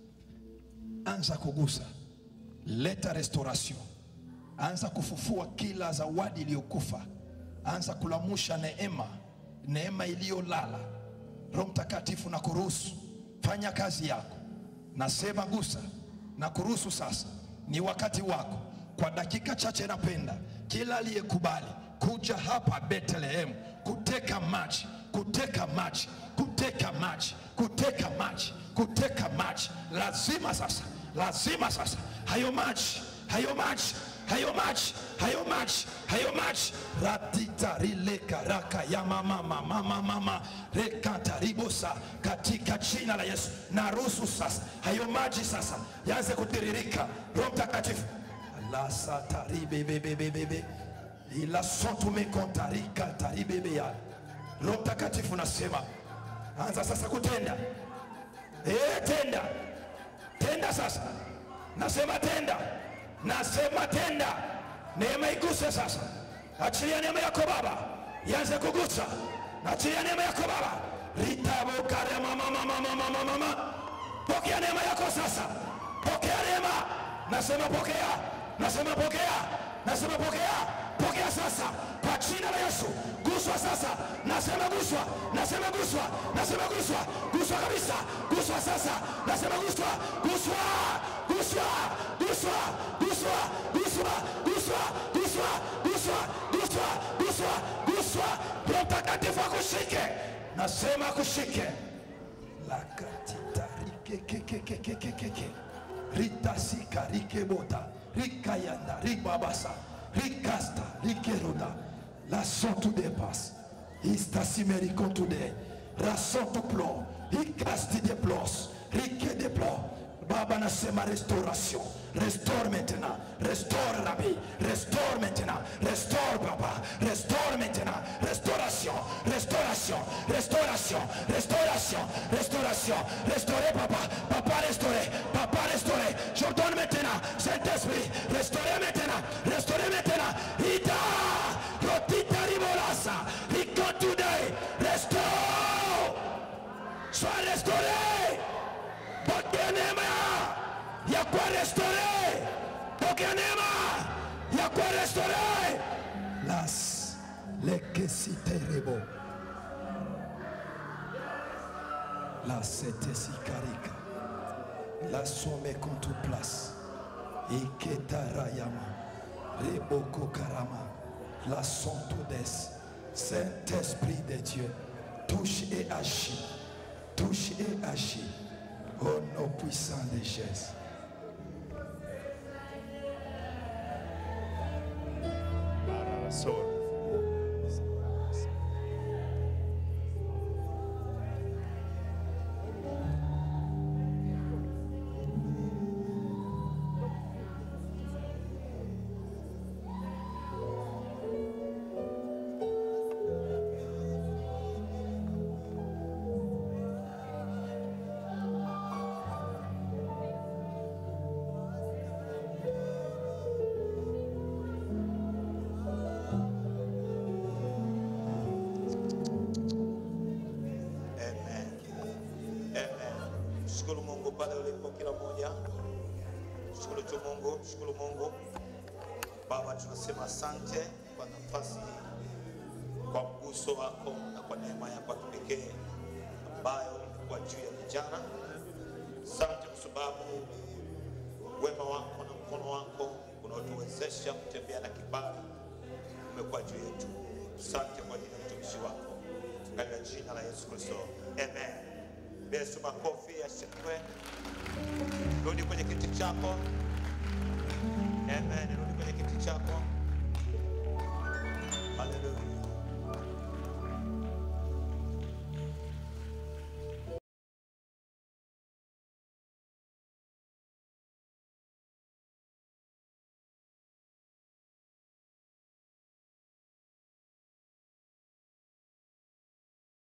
Anza kugusa, leta restoration, anza kufufua kila zawadi iliyokufa, anza kulamusha neema, neema iliyolala. Roho Mtakatifu na kuruhusu, fanya kazi yako. Nasema gusa na kuruhusu sasa, ni wakati wako. Kwa dakika chache, napenda kila aliyekubali kuja hapa Bethlehem kuteka maji, kuteka maji, kuteka maji, kuteka maji, kuteka maji, lazima sasa, lazima sasa hayo maji, hayo maji hayo maji hayo maji hayo maji ratita rileka raka ya mama mama mama mama rekata ribosa katika jina la Yesu na ruhusu sasa hayo maji sasa yaanze kutiririka Roho Mtakatifu lasata ribebebebebe ila sotume kontarika taribebe ya Roho Mtakatifu nasema anza sasa kutenda eh tenda tenda sasa nasema tenda nasema tenda neema iguse sasa achilia neema yako baba ianze kugusa achilia neema yako baba ritabokare mama mama mama mama mama pokea neema yako sasa pokea neema nasema pokea nasema pokea nasema pokea pokea sasa kwa jina la Yesu guswa sasa nasema guswa nasema guswa nasema guswa guswa kabisa guswa sasa nasema guswa guswa guswa guswa guswa guswa guswa guswa guswa guswa guswa guswa Roho Mtakatifu akushike nasema akushike lakatita rikekekekekekeke ritasika rikebota rikayanda ribabasa rikasta rikeroda la sontu depas istasimerico today rasontu plo ikasti de plos rike de plo Baba nasema restauration restore maintenant restore Rabbi restore maintenant restore Papa restore maintenant restauration restauration restauration restauration restauration restaurer Papa Papa restaurer Papa restaurer j'ordonne maintenant Saint-Esprit restaurer maintenant restaurer maintenant Ita Rotita Ribolasa Rico today restore sois restauré pokea neema ya kuwa restore, pokea neema ya kuwa restore. las lekesiterebo la setesikarika la some kontu place iketarayama reboko karama la sontodes Saint-Esprit de Dieu touche et agis touche et agis au nom puissant de Jésus. uwepo wa kila mmoja. Shukuru tu Mungu, shukuru Mungu. Baba, tunasema asante kwa nafasi hii, kwa mguso wako na kwa neema yako ya kipekee ambayo ilikuwa juu ya vijana. Asante kwa sababu wema wako na mkono wako unaotuwezesha kutembea na kibali umekuwa juu yetu. Asante kwa ajili ya mtumishi wako katika jina la Yesu Kristo, amen. Yesu, makofi ya shangwe. Rudi kwenye kiti chako, amen. Rudi kwenye kiti chako, haleluya.